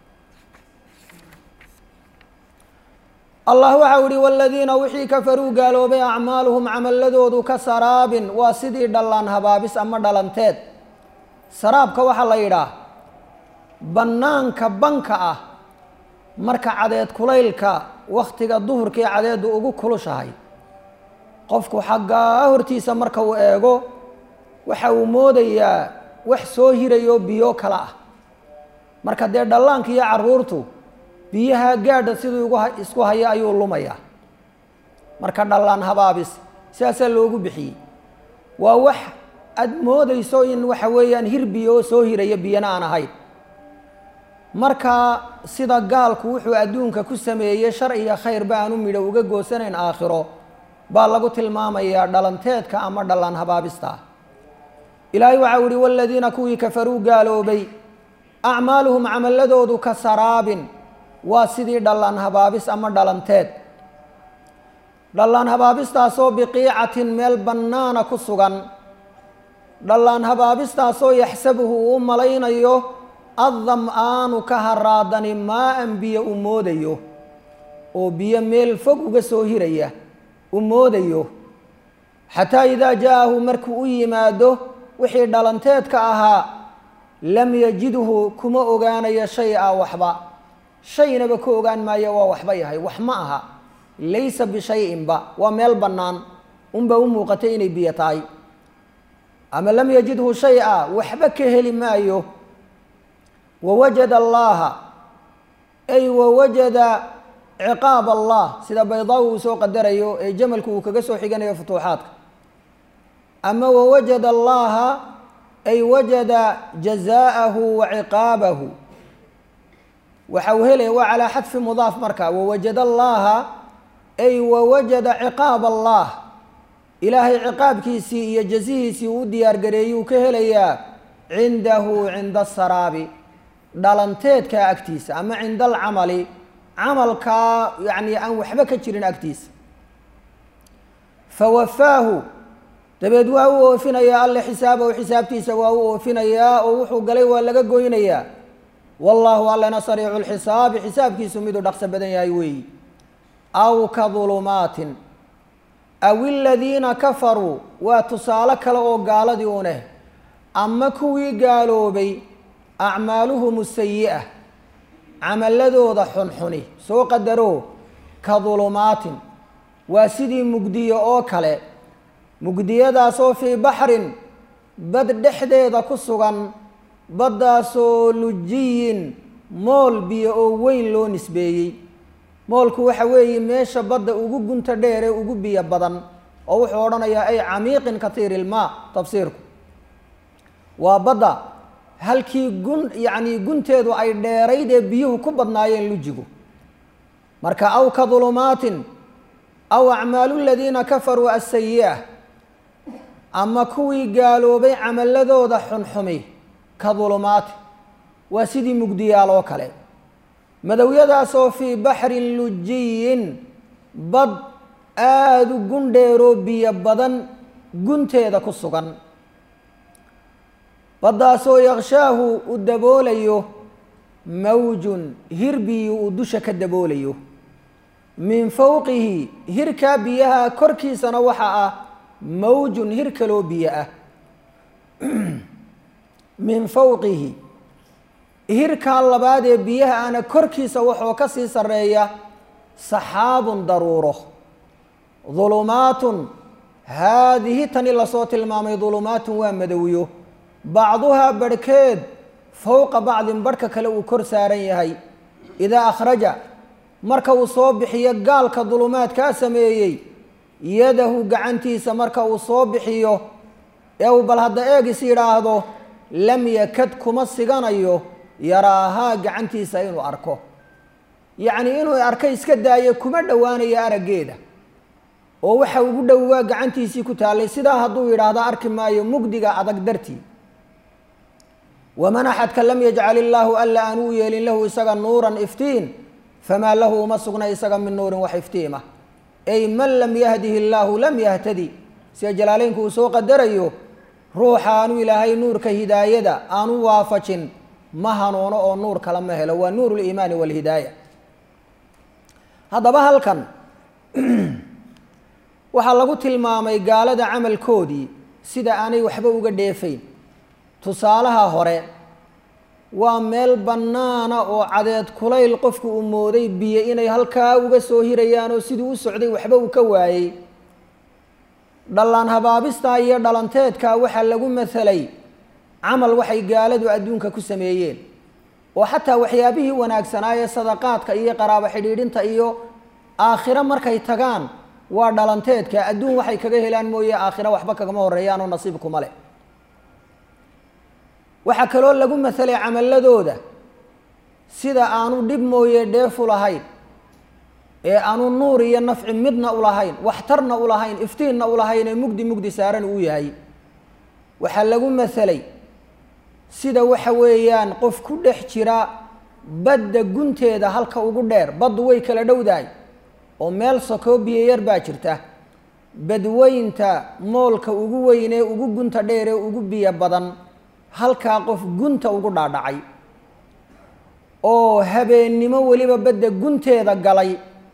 allah waxau ihi waladiina wixii kafaruu gaaloobay acmaaluhum camaladoodu ka saraabin waa sidii dhallaan habaabis ama dhalanteed saraabka waxaa la yidhaah bannaanka banka ah marka cadeed kulaylka wakhtiga duhurkii cadeeddu ugu kulushahay qofku xaggaa hortiisa marka uu eego waxa uu moodayaa wax soo hirayo biyo kale ah marka dee dhallaanka iyo carruurtu biyaha gaadha siduu isku haya ayuu lumayaa marka dhallaan habaabis sidaasaa loogu bixiyey waa wax aada moodayso in waxa weeyaan hir biyo oo soo hiraya biyana aan ahayn marka sida gaalku wuxuu adduunka ku sameeyey shar iyo khayrba aanu midho uga goosanayn aakhiro baa lagu tilmaamayaa dhalanteedka ama dhallaan habaabista ilaahay waxau ihi waladiina kuwii kafaruu gaaloobay acmaaluhum camaladoodu ka saraabin waa sidii dhallaan habaabis ama dhalanteed dhallaan habaabistaasoo biqiicatin meel bannaana ku sugan dhallaan habaabistaasoo yaxsabuhu uu u malaynayo addam-aanu ka haraadani maa-an biyo u moodayo oo biyo meel fog uga soo hiraya u moodayo xataa idaa jaa-ahu markuu u yimaado wixii dhalanteedka ahaa lam yajidhu kuma ogaanayo shay a waxba shaynaba ka ogaan maayo waa waxba yahay wax ma aha laysa bishay-inba waa meel bannaan unbaa u muuqatay inay biyo tahay ama lam yajidhu shay-a waxba ka heli maayo wawajada allaha ay wawajada ciqaab allah sida baydaawi uu soo qadarayo ee jamalku uu kaga soo xiganayo futuuxaadka ama wawajada allaha ay wajada jazaaءahu wa ciqaabahu waxa uu helaya waa calaa xadfi mudaaf marka wawajada allaha ay wawajada ciqaab allah ilaahay ciqaabkiisii iyo jazihiisii uu u diyaargareeyuu ka helayaa cindahu cinda asaraabi dhalanteedka agtiisa ama cinda alcamali camalkaa yacni aan waxba ka jirin agtiisa fawafaahu dabeed waa u oofinayaa alle xisaabahu xisaabtiisa waa u oofinayaa oo wuxuu galay waa laga goynayaa wallaahu allena sariicu lxisaabi xisaabkiisu miduu dhaqso badan yahay weeyi aw ka dulumaatin aw iladiina kafaruu waa tusaale kale oo gaaladii uneh ama kuwii gaaloobay acmaaluhum sayi'a camaladooda xunxuni soo qadaro ka dulumaatin waa sidii mugdiyo oo kale mugdiyadaasoo fii baxrin bad dhexdeeda ku sugan baddaasoo lujiyin mool biyo oo weyn loo nisbeeyey moolku waxa weeye meesha badda ugu gunta dheer ee ugu biyo badan oo wuxuu odhanayaa ay camiiqin katiiri ilmaa tafsiirku waa badda halkii gun yacnii gunteedu ay dheerayd ee biyuhu ku badnaayeen lujigu marka aw ka dulumaatin aw acmaalu ladiina kafaruu asayi'a ama kuwii gaaloobay camaladooda xunxumi ka dulumaati waa sidii mugdiyaal oo kale madowyadaasoo fii baxrin lujiyin bad aada u gundheeroo biyo badan gunteeda ku sugan baddaasoo yakshaahu u daboolayo mawjun hir biyi uu dusha ka daboolayo min fowqihi hirkaa biyaha korkiisana waxa ah mawjun hir kaloo biyo ah min fowqihi hirkaa labaad ee biyaha ana korkiisa waxoo ka sii sarreeya saxaabun daruuro dulumaatun haadihi tani lasoo tilmaamay dulumaatun waa madowyo bacduhaa barhkeed fowqa bacdin barhka kale uu kor saaran yahay idaa akhraja marka uu soo bixiyo gaalka dulumaadkaa sameeyey yadahu gacantiisa marka uu soo bixiyo ee uu bal hadda eegis yidhaahdo lam yakad kuma siganayo yaraahaa gacantiisa inuu arko yacnii inuu arko iska daayo kuma dhowaanayo araggeeda oo waxa ugu dhow waa gacantiisii ku taallay sidaa hadduu yidhaahdo arki maayo mugdiga adag dartii waman axadka lam yajcal illaahu alla aan uu yeelin lahu isaga nuuran iftiin famaa lahu uma sugna isaga min nuurin wax iftiima ay man lam yahdihi illaahu lam yahtadi sida jalaaleynku uu soo qadarayo ruuxa aanu ilaahay nuurka hidaayada aanu waafajin ma hanuuno oo nuur kale ma helo waa nuur liimaani walhidaaya haddaba halkan waxaa lagu tilmaamay gaalada camalkoodii sida aanay waxba uga dheefayn tusaalaha hore waa meel bannaana oo cadeed kulayl qofku uu mooday biyo inay halkaa uga soo hirayaan oo siduu u socday waxba uu ka waayey dhallaan habaabistaa iyo dhalanteedkaa waxaa lagu masalay camal waxay gaaladu adduunka ku sameeyeen oo xataa waxyaabihii wanaagsanaa ee sadaqaadka iyo qaraabo xidhiidhinta iyo aakhiro markay tagaan waa dhalanteedka adduun waxay kaga helaan mooye aakhira waxba kagama horeeyaanoo nasiibkuma leh waxaa kaloo lagu masalay camaladooda sida aanu dhib mooye dheefu lahayn ee aanu nuur iyo nafci midna ulahayn waxtarna ulahayn iftiinna ulahayn ee mugdi mugdi saaran uu yahay waxaa lagu masalay sida waxa weeyaan qof ku dhex jira badda gunteeda halka ugu dheer baddu way kala dhowdahay oo meel sakoo biyo yar baa jirta badweynta moolka ugu weyn ee ugu gunta dheer ee ugu biyo badan halkaa qof gunta ugu dhaadhacay oo habeennimo weliba badda gunteeda galay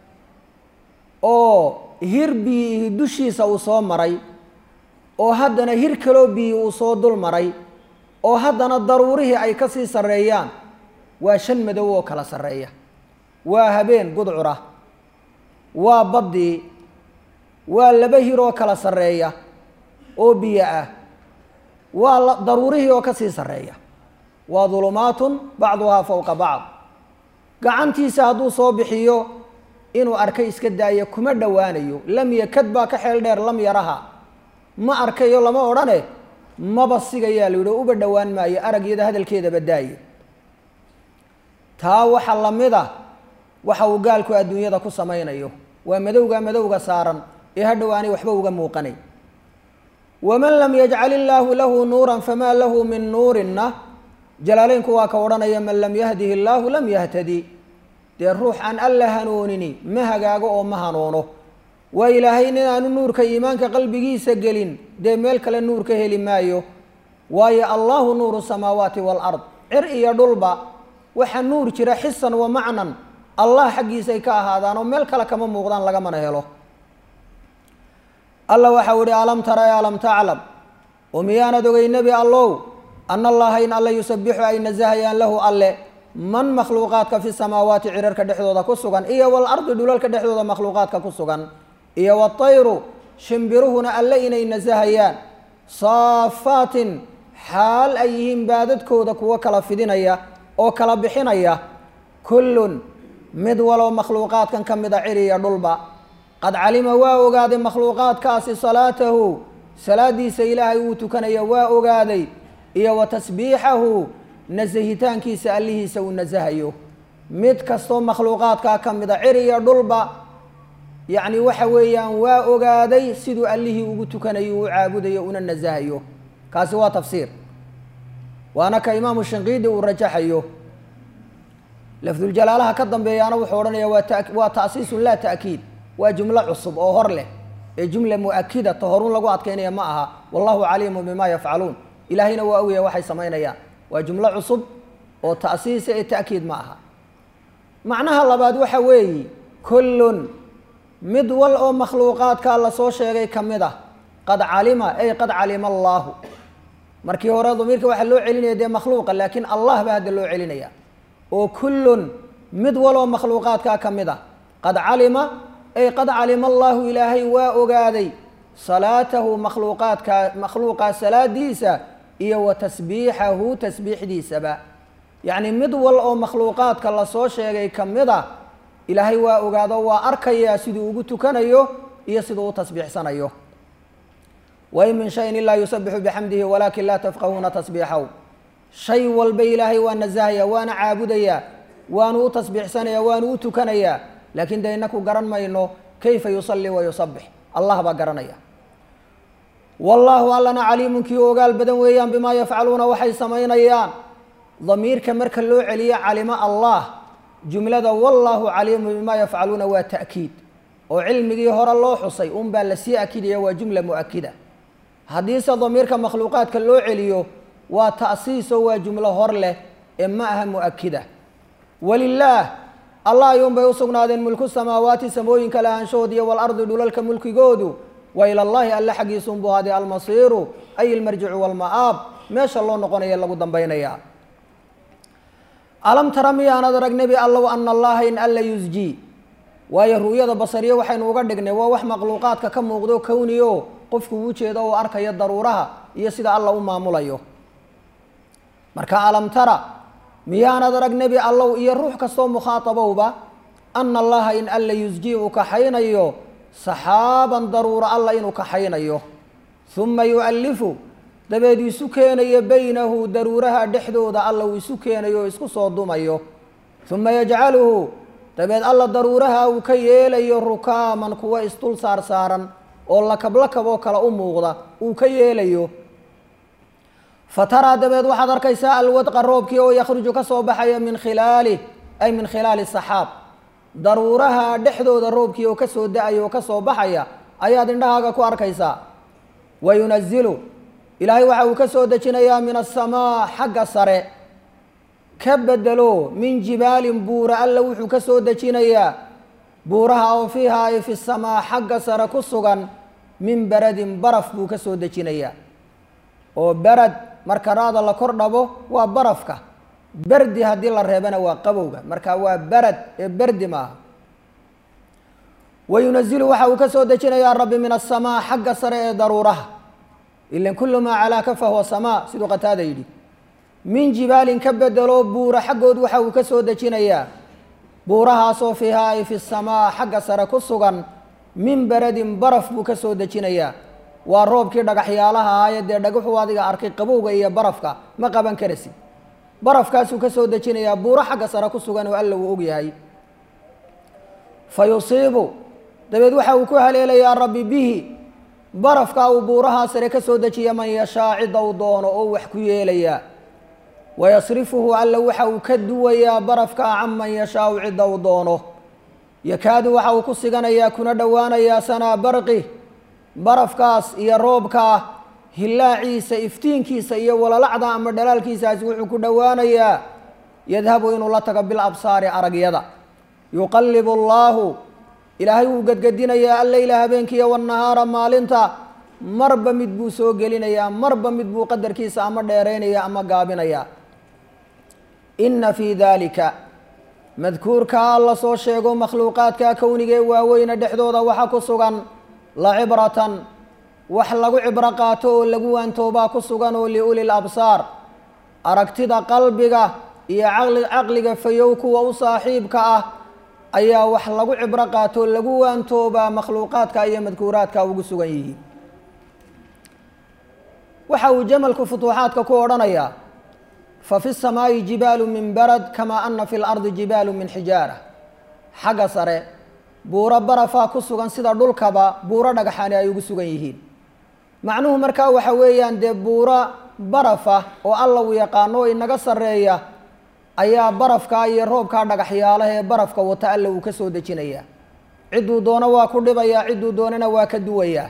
oo hir biyihi dushiisa uu soo maray oo haddana hir kaloo biyi uu soo dul maray oo haddana daruurihii ay ka sii sarreeyaan waa shan madow oo kala sarreeya waa habeen gudcura waa baddii waa laba hir oo kala sarreeya oo biyo ah waa daruurihii oo ka sii sarreeya waa dulumaatun bacduhaa fowqa bacd gacantiisa hadduu soo bixiyo inuu arkay iska daayo kuma dhowaanayo lam yakad baa ka xeel dheer lam yaraha ma arkayo lama odhane maba sigayaa la yidhi uba dhowaan maayo aragyada hadalkeedaba daaye taa waxaa la mid a waxa uu gaalku adduunyada ku samaynayo waa madowga madowga saaran ee hadhow aanay waxba uga muuqanay waman lam yajcal illaahu lahu nuuran famaa lahu min nuurinna jalaaleynku waa ka odhanaya man lam yahdihi illaahu lam yahtadi dee ruux aan alla hanuunini ma hagaago oo ma hanuuno waa ilaahay nin aanu nuurka iimaanka qalbigiisa gelin dee meel kale nuur ka heli maayo waayo allahu nuuru samaawaati waalard cir iyo dhulba waxa nuur jira xisan wa macnan allah xaggiisay ka ahaadaan oo meel kale kama muuqdaan lagamana helo alla waxau ihi alam tara e alam taclam oo miyaanad ogay nebi allow ana allaha in alla yusabixu ay nasahayaan lahu alle man makhluuqaadka fi samaawaati cirarka dhexdooda ku sugan iyo walardi dhulalka dhexdooda makhluuqaadka ku sugan iyo watayru shimbiruhuna alle inay nasahayaan saafaatin xaal ay yihiin baadadkooda kuwo kala fidinaya oo kala bixinaya kullun mid walow makhluuqaadkan ka mid a ciriya dhulba qad calima waa ogaaday makhluuqaadkaasi salaatahu salaadiisa ilaahay uu tukanaya waa ogaaday iyo wa tasbiixahu nasahitaankiisa allihiisa uu nasahayo mid kastoo makhluuqaadkaa ka mid a ciriya dhulba yacni waxa weeyaan waa ogaaday siduu allihii ugu tukanayo u caabudayo una nasahayo kaasi waa tafsiir waana ka imaamu shinqiidi uu rajaxayo lafduljalaalaha ka dambeeyaana wuxuu odhanaya waa ta waa ta'siisun laa ta'kiid waa jumlo cusub oo hor leh ee jumla mu-akida ta horun lagu adkaynaya ma aha wallahu caliimu bima yafcaluun ilaahayna waa ogaya waxay samaynayaan waa jumlo cusub oo ta'siisa ee ta'kiid ma aha macnaha labaad waxa weeyi kullun mid wal oo makhluuqaadkaa lasoo sheegay ka mid ah qad calima ay qad calima allaahu markii hore damiirka waxaa loo celinaya dee makhluuqa laakiin allah baa hadda loo celinaya oo kullun mid wal oo makhluuqaadkaa ka mid ah qad calima ay qad calima allaahu ilaahay waa ogaaday salaatahu makhluuqaadka makhluuqa salaadiisa iyo wa tasbiixahu tasbiixdiisaba yacni mid wal oo makhluuqaadka lasoo sheegay ka mid a ilaahay waa ogaado waa arkayaa siduu ugu tukanayo iyo siduu u tasbiixsanayo wain min shayin ilaa yusabixu bixamdihi walaakin laa tafqahuuna tasbiixahu shay walba ilaahay waa nasahaya waana caabudayaa waanu u tasbiixsanaya waanu u tukanayaa laakiin de inaku garan mayno kayfa yusalli wa yusabix allah baa garanaya wallaahu allana caliimun kii ogaal badan weeyaan bimaa yafcaluuna waxay samaynayaan damiirka marka loo celiyo calimo allah jumlada wallaahu caliimu bimaa yafcaluuna waa ta'kiid oo cilmigii hore loo xusay un baa lasii akidaya waa jumla mu-akida haddiise damiirka makhluuqaadka loo celiyo waa ta'siiso waa jumlo hor leh ee ma aha mu-akida walilaah allah ayuunbay u sugnaadeen mulku samaawaati samooyinka lahaanshahood iyo walardi dhulalka mulkigoodu wa ila llaahi alle xaggiisuunbuu haday almasiiru ay ilmarjicu walma'aab meesha loo noqonaya lagu dambaynaya alam tara miyaanad arag nebi allow ana allaha in alla yusjii waayo ru'yada basariye waxaynu uga dhignay waa wax makhluuqaadka ka muuqdo kowniyo qofku uu jeedo oo arkayo daruuraha iyo sida alla u maamulayo marka alam tara miyaanad arag nebi allow iyo ruux kastoo mukhaatabowba ana allaha in alla yusjii uu kaxaynayo saxaaban daruuro alla inuu kaxaynayo uma yu'allifu dabeed isu keenayo baynahu daruuraha dhexdooda alla uu isu keenayo oo isku soo dumayo uma yajcaluhu dabeed alla daruuraha uu ka yeelayo rukaaman kuwa isdul saar saaran oo lakablakab oo kale u muuqda uu ka yeelayo fa taraa dabeed waxaad arkaysaa alwadqa roobkii oo yakhruju ka soo baxaya min khilaalih ay min khilaali saxaab daruuraha dhexdooda roobkii oo kasoo da-aya oo kasoo baxaya ayaad indhahaaga ku arkaysaa wa yunazilu ilaahay waxa uu ka soo dejinayaa min asamaa xagga sare ka bedelo min jibaalin buura alla wuxuu ka soo dejinayaa buuraha oo fiiha ay fi samaa xagga sare ku sugan min baradin baraf buu ka soo dejinayaa oo barad marka raada la kor dhabo waa barafka berdi haddii la reebana waa qabowga marka waa barad ee berdi maaha wa yunazilu waxa uu ka soo dejinayaa rabbi min asamaa xagga sare ee daruuraha ilan kullu maa calaaka fahuwa samaa siduu qataada yidhi min jibaalin ka bedelo buura xaggood waxa uu ka soo dejinayaa buurahaasoo fiihaa ay fi samaa xagga sare ku sugan min baradin baraf buu ka soo dejinayaa waa roobkii dhagaxyaalaha ahaaye dee dhagaxuu adiga arkay qabowga iyo barafka ma qaban karasid barafkaasuu ka soo dejinayaa buuro xagga sare ku sugan oo alla uu ogyahay fa yusiibu dabeed waxa uu ku haleelayaa rabbi bihi barafka uu buurahaa sare ka soo dejiya man yashaa cidda uu doono oo wax ku yeelayaa wayasrifuhu alla waxa uu ka duwayaa barafka can man yashaau cidda uu doono yakaadu waxa uu ku siganayaa kuna dhowaanayaa sanaa barqi barafkaas iyo roobkaa hillaaciisa iftiinkiisa iyo walalacda ama dhalaalkiisaasi wuxuu ku dhowaanayaa yadhabu inuu la tago bil absaari aragyada yuqallibu allaahu ilaahay wuu gedgedinayaa alleyla habeenkiiyo wannahaara maalinta marba mid buu soo gelinayaa marba mid buu qadarkiisa ama dheeraynaya ama gaabinayaa inna fii daalika madkuurkaa la soo sheego makhluuqaadka kowniga ee waaweyne dhexdooda waxa ku sugan la cibratan wax lagu cibro qaato oo lagu waantoobaa ku sugan oo liulil absaar aragtida qalbiga iyo caqli caqliga fayow kuwa u saaxiibka ah ayaa wax lagu cibro qaato oo lagu waantoobaa makhluuqaadka iyo madkuuraadka ugu sugan yihiin waxa uu jamalku futuuxaadka ku odhanayaa fa fi samaa'i jibaalu min barad kamaa ana fi lardi jibaalu min xijaara xagga sare buuro barafaa ku sugan sida dhulkaba buuro dhagaxani ay ugu sugan yihiin macnuhu markaa waxa weeyaan dee buuro barafa oo alla uu yaqaano oo inaga sarreeya ayaa barafkaa iyo roobkaa dhagaxyaalaha ee barafka wata alla uu ka soo dejinayaa cidduu doono waa ku dhibayaa cidduu doonana waa ka duwayaa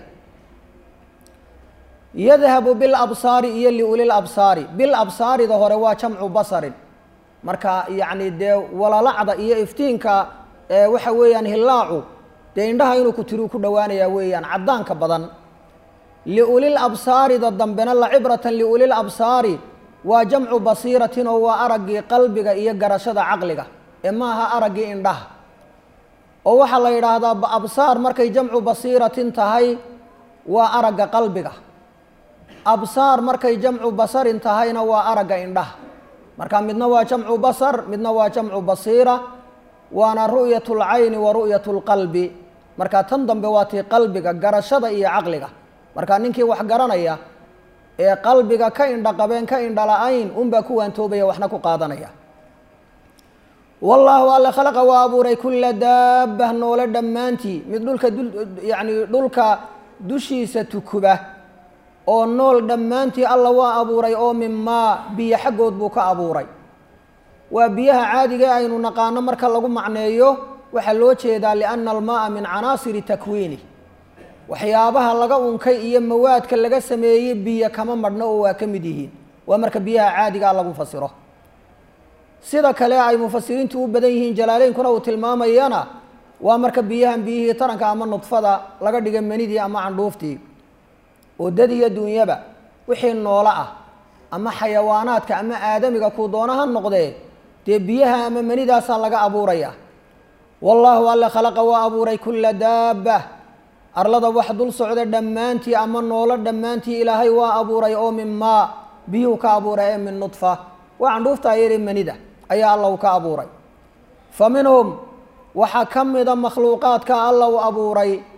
yadhabu bil absaari iyo liulil absaari bil absaarida hore waa jamcu basarin marka yacni dee walalacda iyo iftiinka waxa weeyaan hillaacu dee indhaha inuu ku tiriu ku dhowaanayaa weeyaan caddaanka badan liulil absaarida dambena la cibratan liulil absaari waa jamcu basiiratin oo waa araggii qalbiga iyo garashada caqliga ee maaha araggii indhaha oo waxaa la yidhaahdaa absaar markay jamcu basiiratin tahay waa aragga qalbiga absaar markay jamcu basarin tahayna waa aragga indhaha marka midna waa jamcu basar midna waa jamcu basiira waana ru'yat lcayni wa ru'yat lqalbi marka tan dambe waa tii qalbiga garashada iyo caqliga marka ninkii wax garanaya ee qalbiga ka indha qabeen ka indha la-ayn unbaa ku waantoobaya waxna ku qaadanaya wallaahu alle khalaqa waa abuuray kulla daabah noole dhammaantii mid dhulka yani dhulka dushiisa tukuba oo nool dhammaantii alla waa abuuray oo minmaa biyo xaggood buu ka abuuray waa biyaha caadiga aynu naqaano marka lagu macneeyo waxaa loo jeedaa lianna almaaa min canaasiri takwiini waxyaabaha laga unkay iyo mawaadka laga sameeyey biyo kama madhno oo waa ka mid yihiin waa marka biyaha caadigaa lagu fasiro sida kale ay mufasiriintu u badan yihiin jalaaleynkuna uu tilmaamayana waa marka biyahan biyihii taranka ama nudfada laga dhiga manidii ama candhuuftii oo dad iyo duunyaba wixii noolo ah ama xayawaanaadka ama aadamiga kuu doona ha noqdee dee biyaha ama manidaasaa laga abuuraya wallaahu alle khalaqa waa abuuray kulla daaba arlada wax dul socda dhammaantii ama noolo dhammaantii ilaahay waa abuuray oo min maa biyuhu ka abuuray ee min nudfa waa candhuuftaa yari manida ayaa alla u ka abuuray fa minhum waxaa ka mida makhluuqaadka alla u abuuray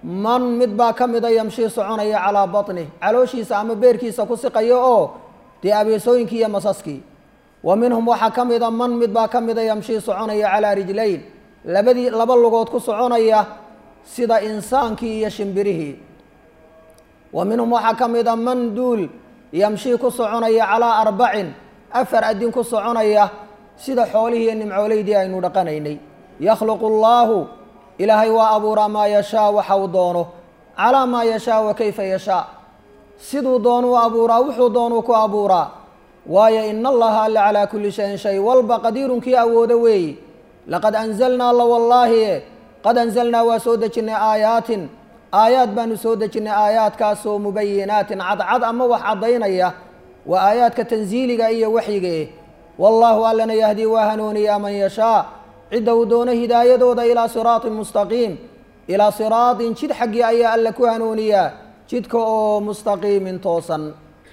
man mid baa ka mida yamshii soconaya calaa baطnih calooshiisa ama beerkiisa ku siqayo oo dee abeesooyinkii iyo masaskii wa minhum waxaa ka mida man mid baa ka mida yamshii soconaya calaa rijlayn labadii laba lugood ku soconaya sida insaankii iyo shimbirihii wa minhum waxaa ka mida man duul yamshii ku soconaya calaa arbacin afar adin ku soconaya sida xoolihii iyo nimcooleydii aynu dhaqanaynay yakhluqu allaahu ilaahay waa abuuraa maa yashaa waxa uu doono calaa maa yashaa wa kayfa yashaa siduu doonuu abuuraa wuxuu doonuu ku abuuraa waayo ina allaha alla calaa kulli shayin shay walba qadiirunkii awoodo weeyi laqad anzalnaa la wallaahi qad anzalnaa waa soo dejinnay aayaatin aayaad baanu soo dejinnay aayaadkaasoo mubayinaatin cadcad ama wax caddaynaya waa aayaadka tansiiliga iyo waxyiga eh wallaahu allana yahdii waa hanuuniyaa man yashaa cidda uu doono hidaayadooda ilaa siraatin mustaqiim ilaa siraatin jid xaggii ayaa alla ku hanuuniyaa jidka oo mustaqiimin toosan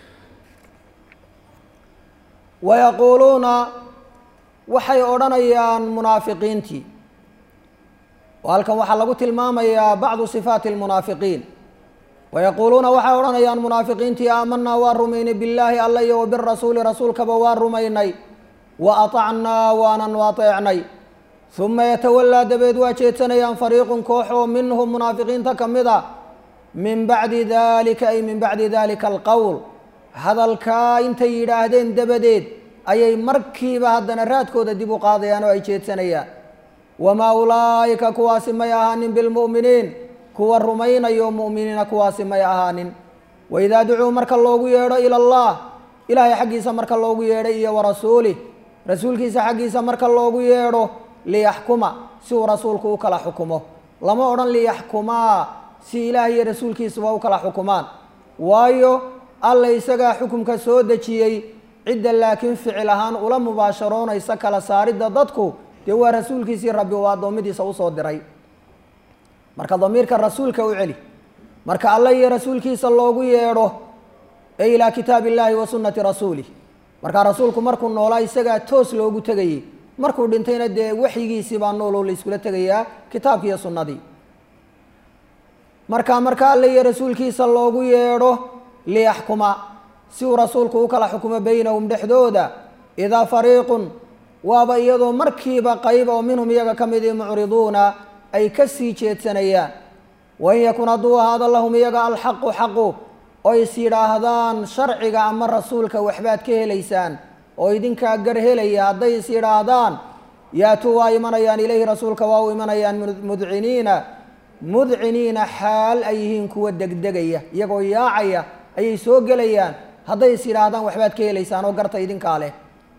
wayaquuluuna waxay odhanayaan munaafiqiintii oo halkan waxaa lagu tilmaamayaa bacdu sifaati almunaafiqiin wayaquuluuna waxay odhanayaan munaafiqiintii aamanaa waa rumaynay billaahi alla iyo wa birasuuli rasuulkaba waa rumaynay wa atacnaa waananu ateecnay uma yatawallaa dabeed waa jeedsanayaan fariiqun koox oo minhum munaafiqiinta ka mid a min bacdi dalika ay min bacdi dalika alqowl hadalkaa intay yidhaahdeen dabadeed ayay markiiba haddana raadkooda dib u qaadayaan oo ay jeedsanayaan wamaa ulaa'ika kuwaasi may ahaanin bilmu'miniin kuwa rumaynayo mu'miniina kuwaasi may ahaanin waidaa ducuu marka loogu yeedho ila allah ilaahay xaggiisa marka loogu yeedho iyo warasuulih rasuulkiisa xaggiisa marka loogu yeedho liyaxkuma si uu rasuulku u kala xukumo lama odhan liyaxkumaa si ilaah iyo rasuulkiisuba u kala xukumaan waayo alla isagaa xukumka soo dejiyey cidda laakiin ficil ahaan ula mubaasharoonaysa kala saaridda dadku dee waa rasuulkiisii rabbi uu addoommadiisa usoo diray marka damiirka rasuulka u celi marka alla iyo rasuulkiisa loogu yeedho ee ilaa kitaabi illaahi wa sunnati rasuulih markaa rasuulku markuu noolaa isagaa toos loogu tegayey markuu dhintayna dee waxyigiisii baa nooloo la iskula tegayaa kitaabki iyo sunnadii marka marka alla iyo rasuulkiisa loogu yeedho liyaxkuma si uu rasuulku u kala xukumo beynahum dhexdooda idaa fariiqun waaba iyadoo markiiba qayb oo minhum iyaga ka midii mucriduuna ay ka sii jeedsanayaan wain yakun hadduu ahaado lahum iyaga alxaqu xaqu oo is yidhaahdaan sharciga ama rasuulka waxbaad ka helaysaan oo idinkaa gar helaya hadday is yidhaahdaan yaatuu waa imanayaan ilayhi rasuulka waa u imanayaan mudciniina mudciniina xaal ay yihiin kuwa degdegaya iyagoo yaacaya ayay soo gelayaan hadday is yidhaahdaan waxbaad ka helaysaan oo garta idinkaa leh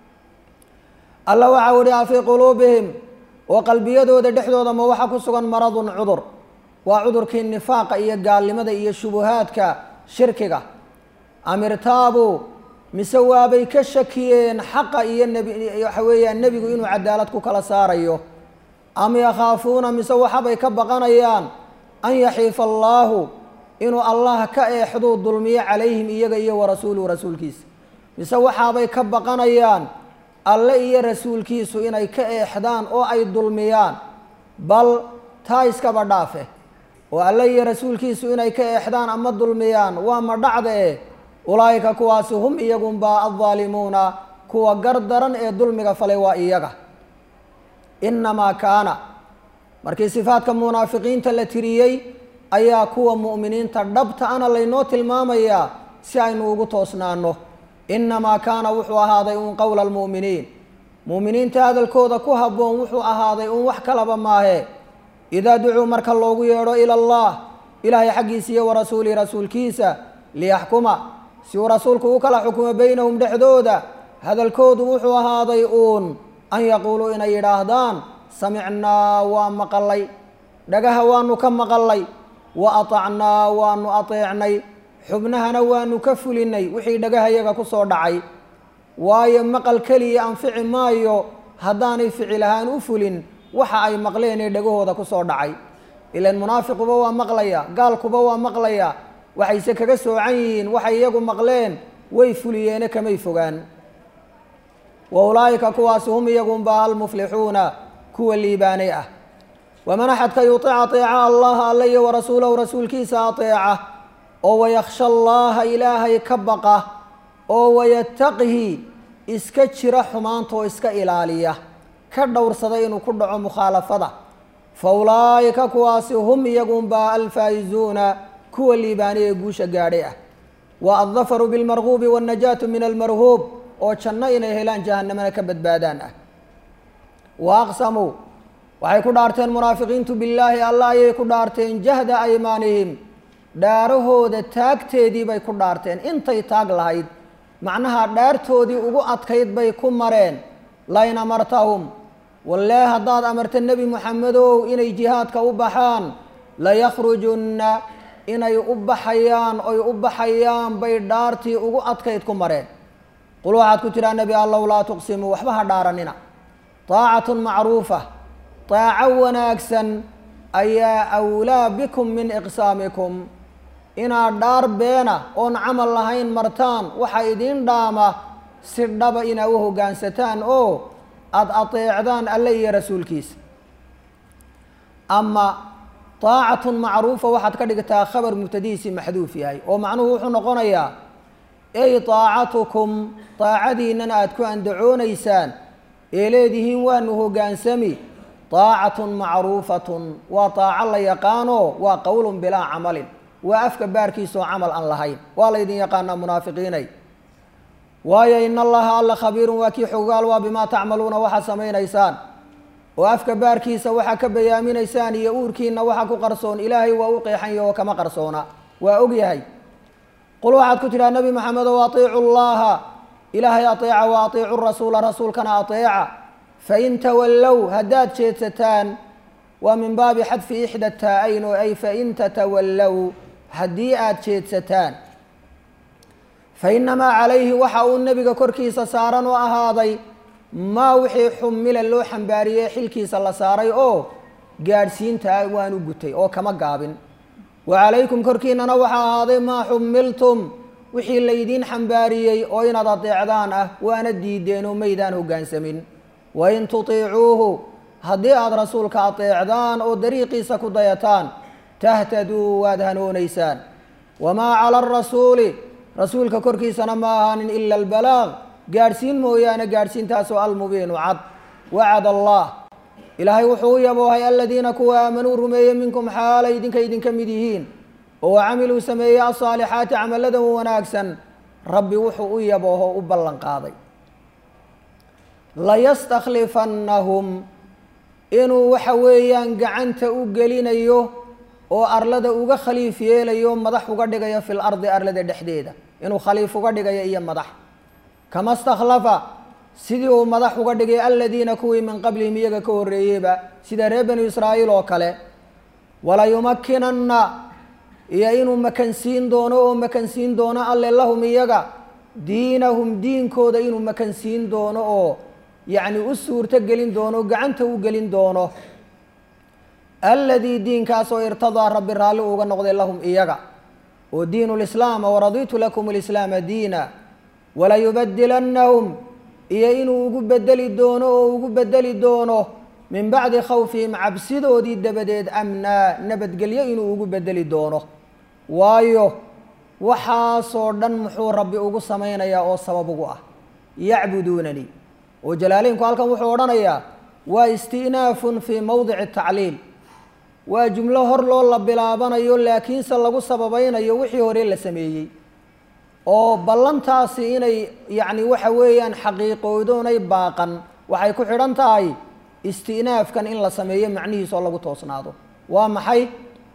alla waxau ihi a fii quluubihim oo qalbiyadooda dhexdooda ma waxa ku sugan maradun cudur waa cudurkii nifaaqa iyo gaalnimada iyo shubuhaadka shirkiga am irtaabuu mise waabay ka shakiyeen xaqa iyo nebi waxa weeyaan nebigu inuu cadaalad ku kala saarayo am yakhaafuuna mise waxabay ka baqanayaan an yaxiifa allaahu inuu allah ka eexduu dulmiyo calayhim iyaga iyo warasuuluhu rasuulkiisa mise waxaabay ka baqanayaan alle iyo rasuulkiisu inay ka eexdaan oo ay dulmiyaan bal taa iskaba dhaafe oo alle iyo rasuulkiisu inay ka eexdaan ama dulmiyaan waa ma dhacdee ulaa'ika kuwaasi hum iyagunbaa addaalimuuna kuwa gar daran ee dulmiga falay waa iyaga innamaa kaana markii sifaadka munaafiqiinta la tiriyey ayaa kuwa mu'miniinta dhabta ana laynoo tilmaamayaa si aynu ugu toosnaano innamaa kaana wuxuu ahaaday uun qowla almu'miniin mu'miniinta hadalkooda ku habboon wuxuu ahaaday uun wax kalaba maahe idaa ducuu marka loogu yeedho ila allah ilaahay xaggiisa iyo warasuulihi rasuulkiisa liyaxkuma si uu rasuulku u kala xukumo beynahum dhexdooda hadalkoodu wuxuu ahaaday uun an yaquuluu inay yidhaahdaan samicnaa waa maqalay dhagaha waanu ka maqalay wa atacnaa waanu ateecnay xubnahana waanu ka fulinay wixii dhagahayaga ku soo dhacay waayo maqal keliya anfici maayo haddaanay ficil ahaan u fulin waxa ay maqleen ee dhagahooda ku soo dhacay ilan munaafiquba waa maqlaya gaalkuba waa maqlaya waxayse kaga soocan yihiin waxay iyagu maqleen way fuliyeene kamay fogaan wa ulaa'ika kuwaasi hum iyagunba almuflixuuna kuwa liibaanay ah waman axadka yutic ateeca allaha alle iyo warasuulahu rasuulkiisa ateeca oo wayakhsha allaha ilaahay ka baqa oo wayattaqihi iska jira xumaanta oo iska ilaaliya ka dhowrsada inuu ku dhaco mukhaalafada fa ulaa'ika kuwaasi hum iyagunbaa alfaa'izuuna kuwa liibaani ee guusha gaadhay ah wa addafaru bilmarguubi waannajaatu min almarhuub oo janno inay helaan jahanamana ka badbaadaan ah wa aqsamuu waxay ku dhaarteen munaafiqiintu billaahi allah ayay ku dhaarteen jahda aymaanihim dhaarahooda taagteedii bay ku dhaarteen intay taag lahayd macnaha dhaartoodii ugu adkayd bay ku mareen lain amartahum wallee haddaad amarta nebi moxamedow inay jihaadka u baxaan layakhrujunna inay u baxayaan oy u baxayaan bay dhaartii ugu adkayd ku mareen qul waxaad ku tidhaa nebi allow laa tuqsimuu waxba ha dhaaranina taacatun macruufa taaco wanaagsan ayaa awlaa bikum min iqsaamikum inaad dhaar beena oon camal lahayn martaan waxaa idiin dhaama si dhaba inaa u hoggaansataan oo aada ateecdaan alle iyo rasuulkiisa ama taacatun macruufa waxaad ka dhigtaa khabar mubtadihiisii maxduuf yahay oo macnuhu wuxuu noqonayaa ey taacatukum taacadiinnana aada ku andacoonaysaan ee leedihiin waanu hoggaansami taacatun macruufatun waa taaco la yaqaano waa qowlun bilaa camalin waa afka baarkiisaoo camal aan lahayn waa laydin yaqaanaa munaafiqiinay waayo in allaha alla khabiirun waa kii xogaal waa bimaa tacmaluuna waxaad samaynaysaan oo afka baarkiisa waxaa ka bayaaminaysaan iyo uurkiina waxa ku qarsoon ilaahay waa u qeexanya oo kama qarsoona waa og yahay qul waxaad ku tidhaha nebi maxamedow atiicu llaha ilaahay ateeca wa atiicu rasuula rasuulkana ateeca fain tawallow haddaad jeedsataan waa min baabi xadfi ixda taa-ayn oo ay fain tatawallow haddii aada jeedsataan fa innamaa calayhi waxa uu nebiga korkiisa saaran oo ahaaday maa wixii xumila loo xambaariyey xilkiisa la saaray oo gaadhsiintaa waanu gutay oo kama gaabin wa calaykum korkiinana waxaa ahaaday maa xumiltum wixii laydiin xambaariyey oo inaad adeecdaan ah waana diideen oo maydaan hoggaansamin wain tutiicuuhu haddii aada rasuulka ateecdaan oo dariiqiisa ku dayataan tahtaduu waad hanoonaysaan wamaa cala arasuuli rasuulka korkiisana ma ahaanin ila albalaaq gaadhsiin mooyaane gaadhsiintaasoo almubiinu cad wacad allah ilaahay wuxuu u yaboohay aladiina kuwa aamanuu rumeeyey minkum xaalay idinka idinka mid yihiin oo wacamiluu sameeyey alsaalixaati camaladan wanaagsan rabbi wuxuu u yabooho u ballan qaaday layastakhlifannahum inuu waxa weeyaan gacanta u gelinayo oo arlada uga khaliif yeelayo madax uga dhigayo fil ardi arlada dhexdeeda inuu khaliif uga dhigayo iyo madax kama stakhlafa sidii uu madax uga dhigay aladiina kuwii min qablihim iyaga ka horreeyeyba sida reer banu israa'iil oo kale walayumakkinanna iyo inuu makansiin doono oo makansiin doono alle lahum iyaga diinahum diinkooda inuu makansiin doono oo yacni u suurto gelin doono gacanta u gelin doono aladii diinkaasoo irtadaa rabbi raalli uga noqday lahum iyaga oo diinu lislaama waraditu lakum lislaama diina walayubadilannahum iyo inuu ugu bedeli doono oo ugu bedeli doono min bacdi khawfihim cabsidoodii dabadeed amnaa nabadgelyo inuu ugu bedeli doono waayo waxaasoo dhan muxuu rabbi ugu samaynayaa oo sabab ugu ah yacbuduunanii oo jalaaleynku halkan wuxuu odhanayaa waa isti'naafun fii mowdici tacliil waa jumlo hor loo la bilaabanayo laakiinse lagu sababaynayo wixii hore la sameeyey oo ballantaasi inay yacni waxa weeyaan xaqiiqoodoonay baaqan waxay ku xidhan tahay isti'naafkan in la sameeyo macnihiis oo lagu toosnaado waa maxay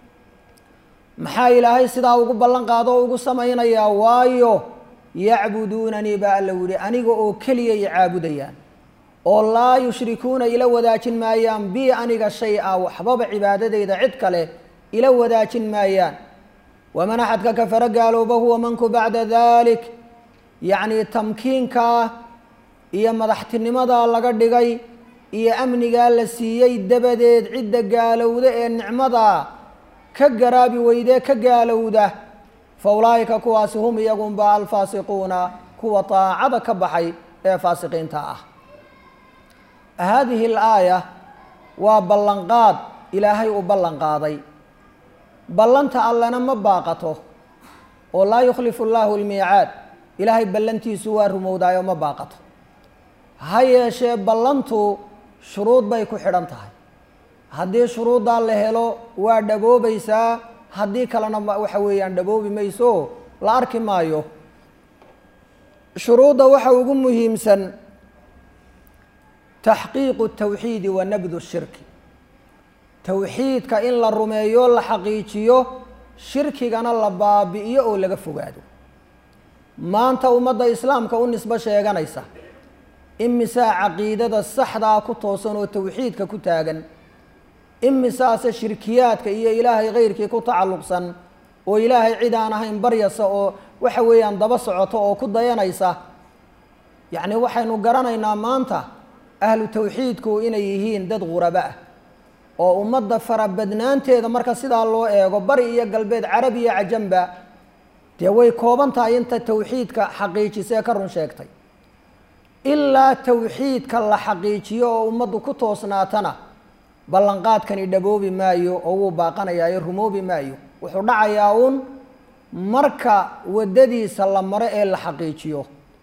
maxaa ilaahay sidaa ugu ballan qaado oo ugu samaynayaa waayo yacbuduunanii baa alla yihi aniga oo keliya i caabudayaan oo laa yushrikuuna ila wadaajin maayaan bi aniga shay a waxbaba cibaadadeyda cid kale ila wadaajin maayaan waman axadka kafara gaalooba huwa manku bacda dalik yacni tamkiinkaa iyo madaxtinimadaa laga dhigay iyo amnigaa la siiyey dabadeed cidda gaalowda ee nicmadaa ka garaabi weydee ka gaalowda fa ulaa'ika kuwaasi hum iyagunba alfaasiquuna kuwa taacada ka baxay ee faasiqiinta ah haadihi alaaya waa ballanqaad ilaahay uu ballan qaaday ballanta allena ma baaqato oo laa yukhlifu llaahu lmiicaad ilaahay ballantiisu waa rumowdaayo ma baaqato ha yeeshee ballantu shuruud bay ku xidhan tahay haddii shuruuddaa la helo waa dhaboobaysaa haddii kalena waxa weeyaan dhaboobi mayso la arki maayo shuruudda waxa ugu muhiimsan taxqiiqu tawxiidi wa nabdu shirki towxiidka in la rumeeyo la xaqiijiyo shirkigana la baabi'iyo oo laga fogaado maanta ummadda islaamka u nisbo sheeganaysa imisaa caqiidada saxdaa ku toosan oo towxiidka ku taagan imisaase shirkiyaadka iyo ilaahay keyrkii ku tacalluqsan oo ilaahay cid aan ahayn baryasa oo waxa weeyaan daba socoto oo ku dayanaysa yacni waxaynu garanaynaa maanta ahlu towxiidku inay yihiin dad quraba ah oo ummadda farabadnaanteeda marka sidaa loo eego bari iyo galbeed carabi iyo cajamba dee way kooban tahay inta towxiidka xaqiijisee ka run sheegtay ilaa towxiidka la xaqiijiyo oo ummaddu ku toosnaatana ballanqaadkani dhaboobi maayo oo wuu baaqanayaa rumoobi maayo wuxuu dhacayaa uun marka waddadiisa la maro ee la xaqiijiyo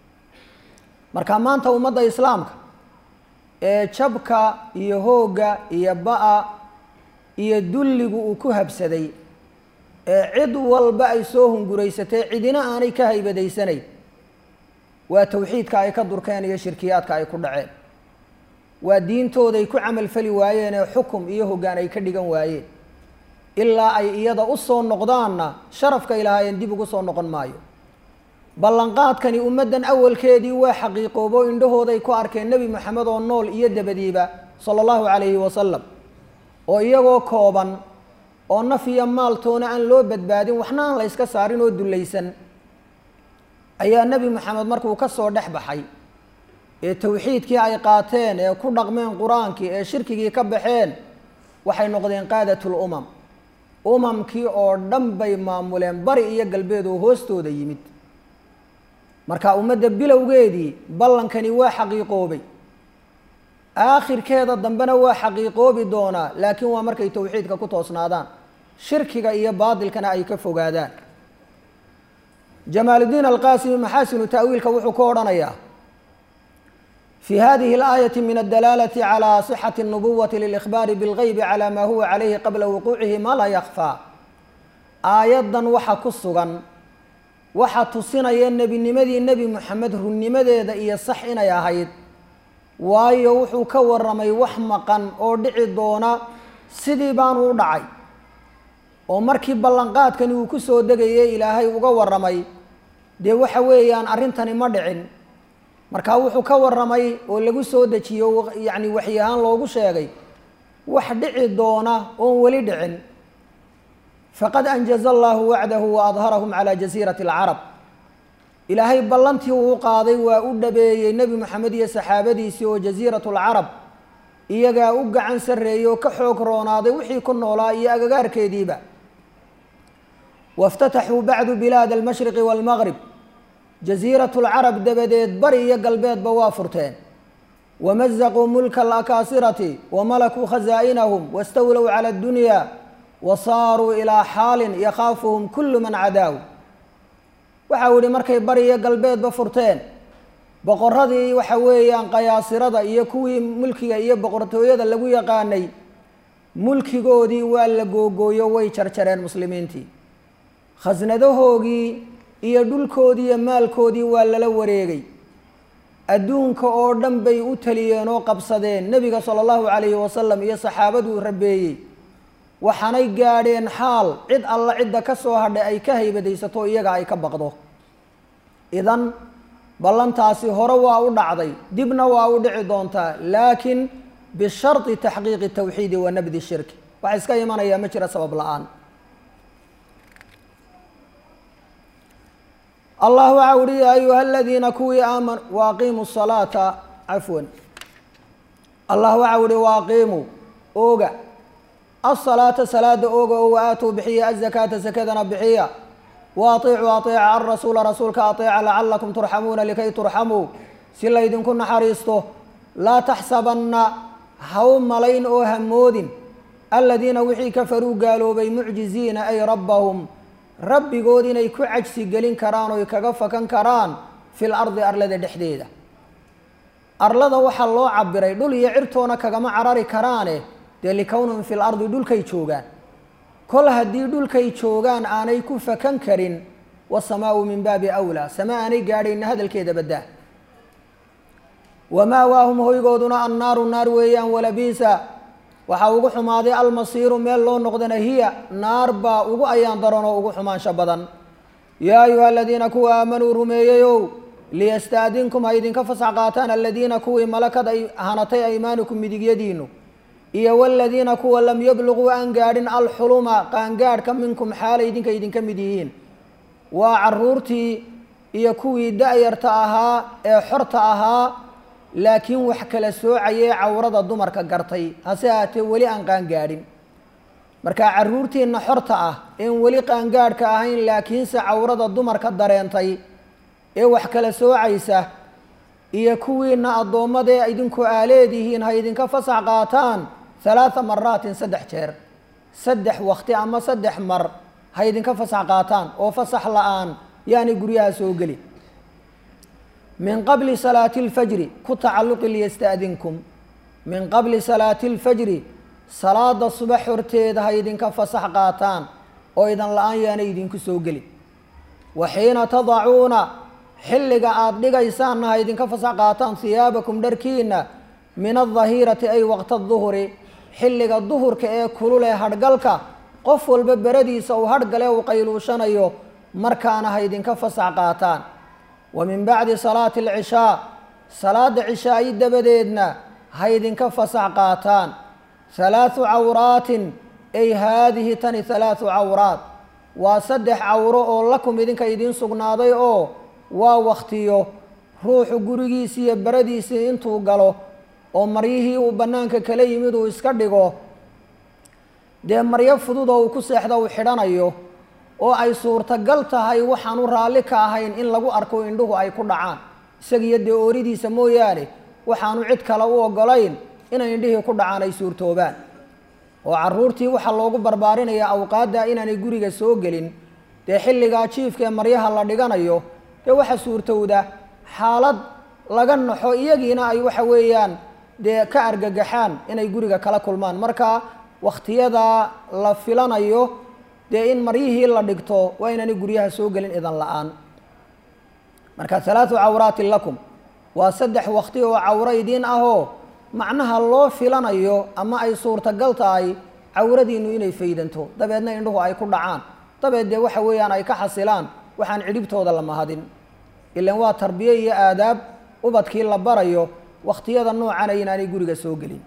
marka maanta ummadda islaamka ee jabka iyo hoogga iyo ba-a iyo dulligu uu ku habsaday ee cid walba ay soo hunguraysatay cidina aanay ka haybadaysanayn waa towxiidka ay ka durkeen iyo shirkiyaadka ay ku dhaceen waa diintooday ku camalfali waayeen ee xukum iyo hoggaan ay ka dhigan waayeen ilaa ay iyada u soo noqdaanna sharafka ilaahayeen dib ugu soo noqon maayo ballanqaadkani ummaddan awalkeedii waa xaqiiqoobo indhahooday ku arkeen nebi moxamed oo nool iyo dabadiiba sala allahu calayhi wasalam oo iyagoo kooban oo naf iyo maaltoona aan loo badbaadin waxna aan la yska saarin oo dullaysan ayaa nebi moxamed markuu ka soo dhex baxay ee towxiidkii ay qaateen ee ku dhaqmeen qur-aankii ee shirkigii ka baxeen waxay noqdeen qaadatul umam umamkii oo dhan bay maamuleen bari iyo galbeed oo hoostooda yimid marka ummadda bilowgeedii ballankani waa xaqiiqoobay aakhirkeeda dambena waa xaqiiqoobi doonaa laakiin waa markay towxiidka ku toosnaadaan shirkiga iyo baadilkana ay ka fogaadaan jamaaludiin alqaasimi maxaasinu ta'wiilka wuxuu ku odhanayaa في هذه الآية من الدلالة على صحة النبوة للإخبار بالغيب على ما هو عليه قبل وقوعه ما لا يخفى آيادا waxa ku sugan waxa tusinaya nebinimadii nebi moxamed runnimadeeda iyo sax inay ahayd waayo wuxuu ka waramay wax maqan oo dhici doona sidii baanu u dhacay oo markii ballanqaadkani uu ku soo degayay ilaahay uga waramay dee waxa weeyaan arrintani ma dhicin markaa wuxuu ka waramay oo lagu soo dejiyo yacni waxyi ahaan loogu sheegay wax dhici doona oon weli dhicin faqad anjaza allahu wacdahu wa adharahum calaa jasiirati alcarab ilaahay ballantii uu qaaday waa u dhabeeyey nebi moxamed iyo saxaabadiisii oo jasiiratu lcarab iyagaa u gacan sarreeyey oo ka xoog roonaaday wixii ku noolaa iyo agagaarkeediiba waاftataxuu bacdu bilaad almashriqi wاlmaqrib jasiiratu lcarab dabadeed bari iyo galbeedba waa furteen wamazaquu mulka alakaasirati wamalakuu khazaa'inahum wastawlow cala addunya wa saaruu ilaa xaalin yakhaafuhum kullu man cadaaw waxau yihi markay bari iyo galbeedba furteen boqoradii waxa weeyaan qayaasirada iyo kuwii mulkiga iyo boqortooyada lagu yaqaanay mulkigoodii waa la googooyo way jarjareen muslimiintii khasnadahoogii iyo dhulkoodii iyo maalkoodii waa lala wareegay adduunka oo dhan bay u taliyeen oo qabsadeen nebiga sala allahu calayhi wasalam iyo saxaabaduu rabeeyey waxaanay gaadheen xaal cid alla cidda ka soo hadhay ay ka haybadaysato iyaga ay ka baqdo idan ballantaasi hore waa u dhacday dibna waa u dhici doontaa laakiin bisharti taxqiiqi tawxiidi wa nabdi shirki waxa iska imanayaa ma jira sabab la-aan allah waxa uhi ya ayuha aladiina kuwii aaman waaqiimuu salaata cafwan allah waxa uhi waaqiimuu ooga asalaata salaada ooga oo waaaatuu bixiya azakaata sakadana bixiya wa atiicuu ateeca alrasuula rasuulka ateeca lacalakum turxamuuna likay turxamuu si laydinku naxariisto laa taxsabanna ha u malayn oo hamoodin aladiina wixii kafaruu gaaloobay mucjiziina ay rabbahum rabbigood inay ku cajsi gelin karaan oy kaga fakan karaan fil ardi arlada dhexdeeda arlada waxaa loo cabiray dhul iyo cirtoona kagama carari karaane dee likownhum fil ardi dhulkay joogaan kol haddii dhulkay joogaan aanay ku fakan karin wasamaau min baabi awlaa sama aanay gaadhayna hadalkeeda baddaa wamaawaahum hoygooduna annaaru naar weeyaan walabiisa waxaa ugu xumaaday almasiiru meel loo noqdana hiya naar baa ugu ayaan daran oo ugu xumaansho badan yaa ayuha aladiina kuwa aamanuu rumeeyeyow liyastaadinkum ha idinka fasax qaataan aladiina kuwii malakad ay hanatay aymaanukum midigyadiinu iyo waladiina kuwa lam yabluquu aan gaadhin alxuluma qaangaadhka minkum xaalay idinka idinka mid yihiin waa caruurtii iyo kuwii da-yarta ahaa ee xorta ahaa laakiin wax kala soocayee cawrada dumarka gartay hase ahaatee weli aan qaangaadhin marka caruurtiina xorta ah een weli qaangaadhka ahayn laakiinse cawrada dumarka dareentay ee wax kala soocaysa iyo kuwiina addoommadee idinku aaleedihiin ha idinka fasax qaataan halaatha maraatin saddex jeer saddex wakti ama saddex mar ha idinka fasax qaataan oo fasax la-aan yaani guryaha soo geli min qabli salaati اlfajri ku tacalluqi liyastaadinkum min qabli salaati اlfajri salaada subax horteeda ha idinka fasax qaataan oo idan la-aan yaanay idinku soo geli wa xiina tadacuuna xilliga aada dhigaysaanna ha idinka fasax qaataan hiyaabakum dharkiina min adahirati ay waqta duhuri xilliga duhurka ee kulule hadhgalka qof walba beradiisa uu hadhgale uu qayluushanayo markaana ha idinka fasax qaataan wa min bacdi salaati alcishaa salaada cishaayi dabadeedna ha idinka fasax qaataan halaathu cawraatin ay haadihi tani halaathu cawraat waa saddex cawro oo lakum idinka idiin sugnaaday oo waa waktiyo ruuxu gurigiisii iyo beradiisii intuu galo oo maryihii uu bannaanka kala yimid uu iska dhigo dee maryo fudud oo uu ku seexda uu xidhanayo oo ay suurtagal tahay waxaanu raalli ka ahayn in lagu arko indhuhu ay ku dhacaan isagiyo dee ooridiisa mooyaane waxaanu cid kale u ogolayn inay indhihii ku dhacaan ay suurtoobaan oo caruurtii waxaa loogu barbaarinayaa awqaadda inaanay guriga soo gelin dee xilligaa jiifka ee maryaha la dhiganayo dee waxa suurtowda xaalad laga naxo iyagiina ay waxa weeyaan dee ka argagaxaan inay guriga kala kulmaan marka wakhtiyadaa la filanayo dee in maryihii la dhigto waa inaanay guryaha soo gelin idan la-aan marka halaathu cawraatin lakum waa saddex wakti oo cawro idiin ahoo macnaha loo filanayo ama ay suurtagal tahay cawradiinu inay faydanto dabeedna indhuhu ay ku dhacaan dabeed dee waxa weeyaan ay ka xasilaan waxaan cidhibtooda la mahadin ilan waa tarbiye iyo aadaab ubadkii la barayo wakhtiyada noocana inaanay guriga soo gelin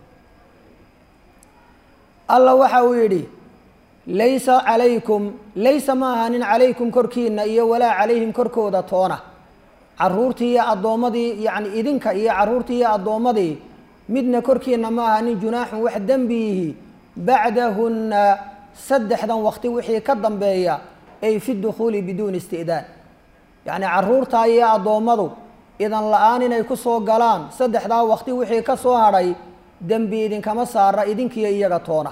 alla waxa uu yidhi laysa calaykum laysa ma ahanin calaykum korkiina iyo walaa calayhim korkooda toona caruurtii iyo addoommadii yacni idinka iyo caruurtii iyo addoommadii midna korkiina ma ahanin junaaxun wax dembiyihi bacdahunna saddexdan wakti wixii ka dambeeya ay fi dukhuuli biduuni isti'daan yacni caruurtaa iyo addoommadu idan la-aan inay ku soo galaan saddexdaa wakti wixii ka soo hadhay dembi idinkama saara idinkiyo iyaga toona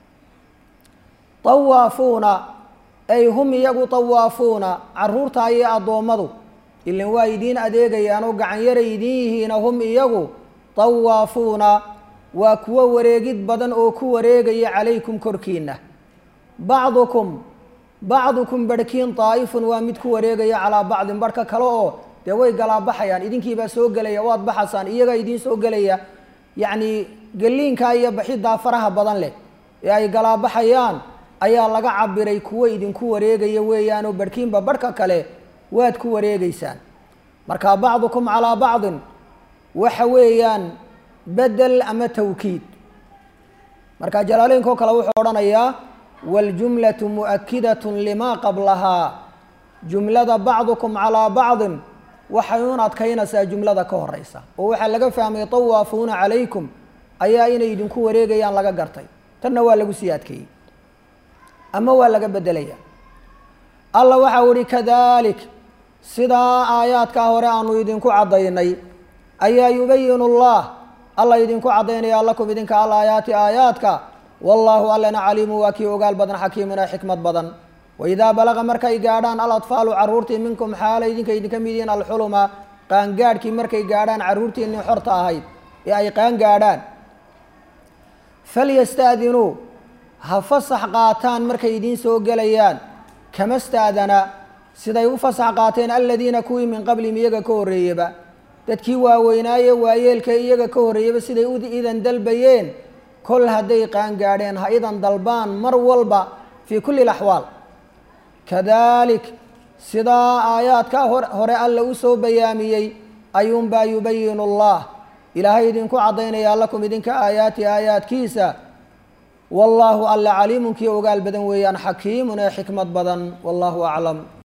tawaafuuna ay hum iyagu tawaafuuna caruurtaa iyo addoommadu ilan waa idiin adeegayaanoo gacanyaray idiin yihiina hum iyagu tawaafuuna waa kuwo wareegid badan oo ku wareegaya calaykum korkiina bacdukum bacdukum barhkiin daa'ifun waa mid ku wareegaya calaa bacdin barhka kale oo dee way galaabaxayaan idinkiibaa soo gelaya waad baxasaan iyagaa idiin soo gelaya yacni geliinkaa iyo baxiddaa faraha badan leh ee ay galaabaxayaan ayaa laga cabiray kuwo idinku wareegaya weeyaanoo barhkiinba barhka kale waad ku wareegeysaan marka bacdukum calaa bacdin waxa weeyaan bedel ama tawkiid marka jalaaleynkoo kale wuxuu odhanayaa waljumlatu mu'akidatun limaa qablahaa jumlada bacdukum calaa bacdin waxay un adkaynaysaa jumlada ka horeysa oo waxaa laga fahmay tawaafuuna calaykum ayaa inay idinku wareegayaan laga gartay tanna waa lagu sii adkeeyey ama waa laga bedelaya alla waxau ihi kadalik sidaa aayaadkaa hore aanu idinku caddaynay ayaa yubayinu llah alla idinku caddaynaya lakum idinka al aayaati aayaadka wallaahu allana caliimu waa kii ogaal badan xakiimun ee xikmad badan waidaa balaqa markay gaadhaan aladfaalu carruurtii minkum xaala idinka idinka mid yihiin alxuluma qaangaadhkii markay gaadhaan carruurtiinii xorta ahayd ee ay qaan gaadhaan falyasta'dinuu ha fasax qaataan markay idiin soo gelayaan kama staadana siday u fasax qaateen aladiina kuwii min qablihim iyaga ka horreeyeba dadkii waaweynaaye waayeelka iyaga ka horreeyaba siday u idan dalbayeen kol hadday qaan gaadheen ha idan dalbaan mar walba fii kulli laxwaal kadalik sidaa aayaadkaa hore alla u soo bayaamiyey ayuunbaa yubayinu allah ilaahay idinku caddaynayaa lakum idinka aayaati aayaadkiisa wallaahu alla caliimunkii ogaal badan weeyaan xakiimun ee xikmad badan wallaahu aclam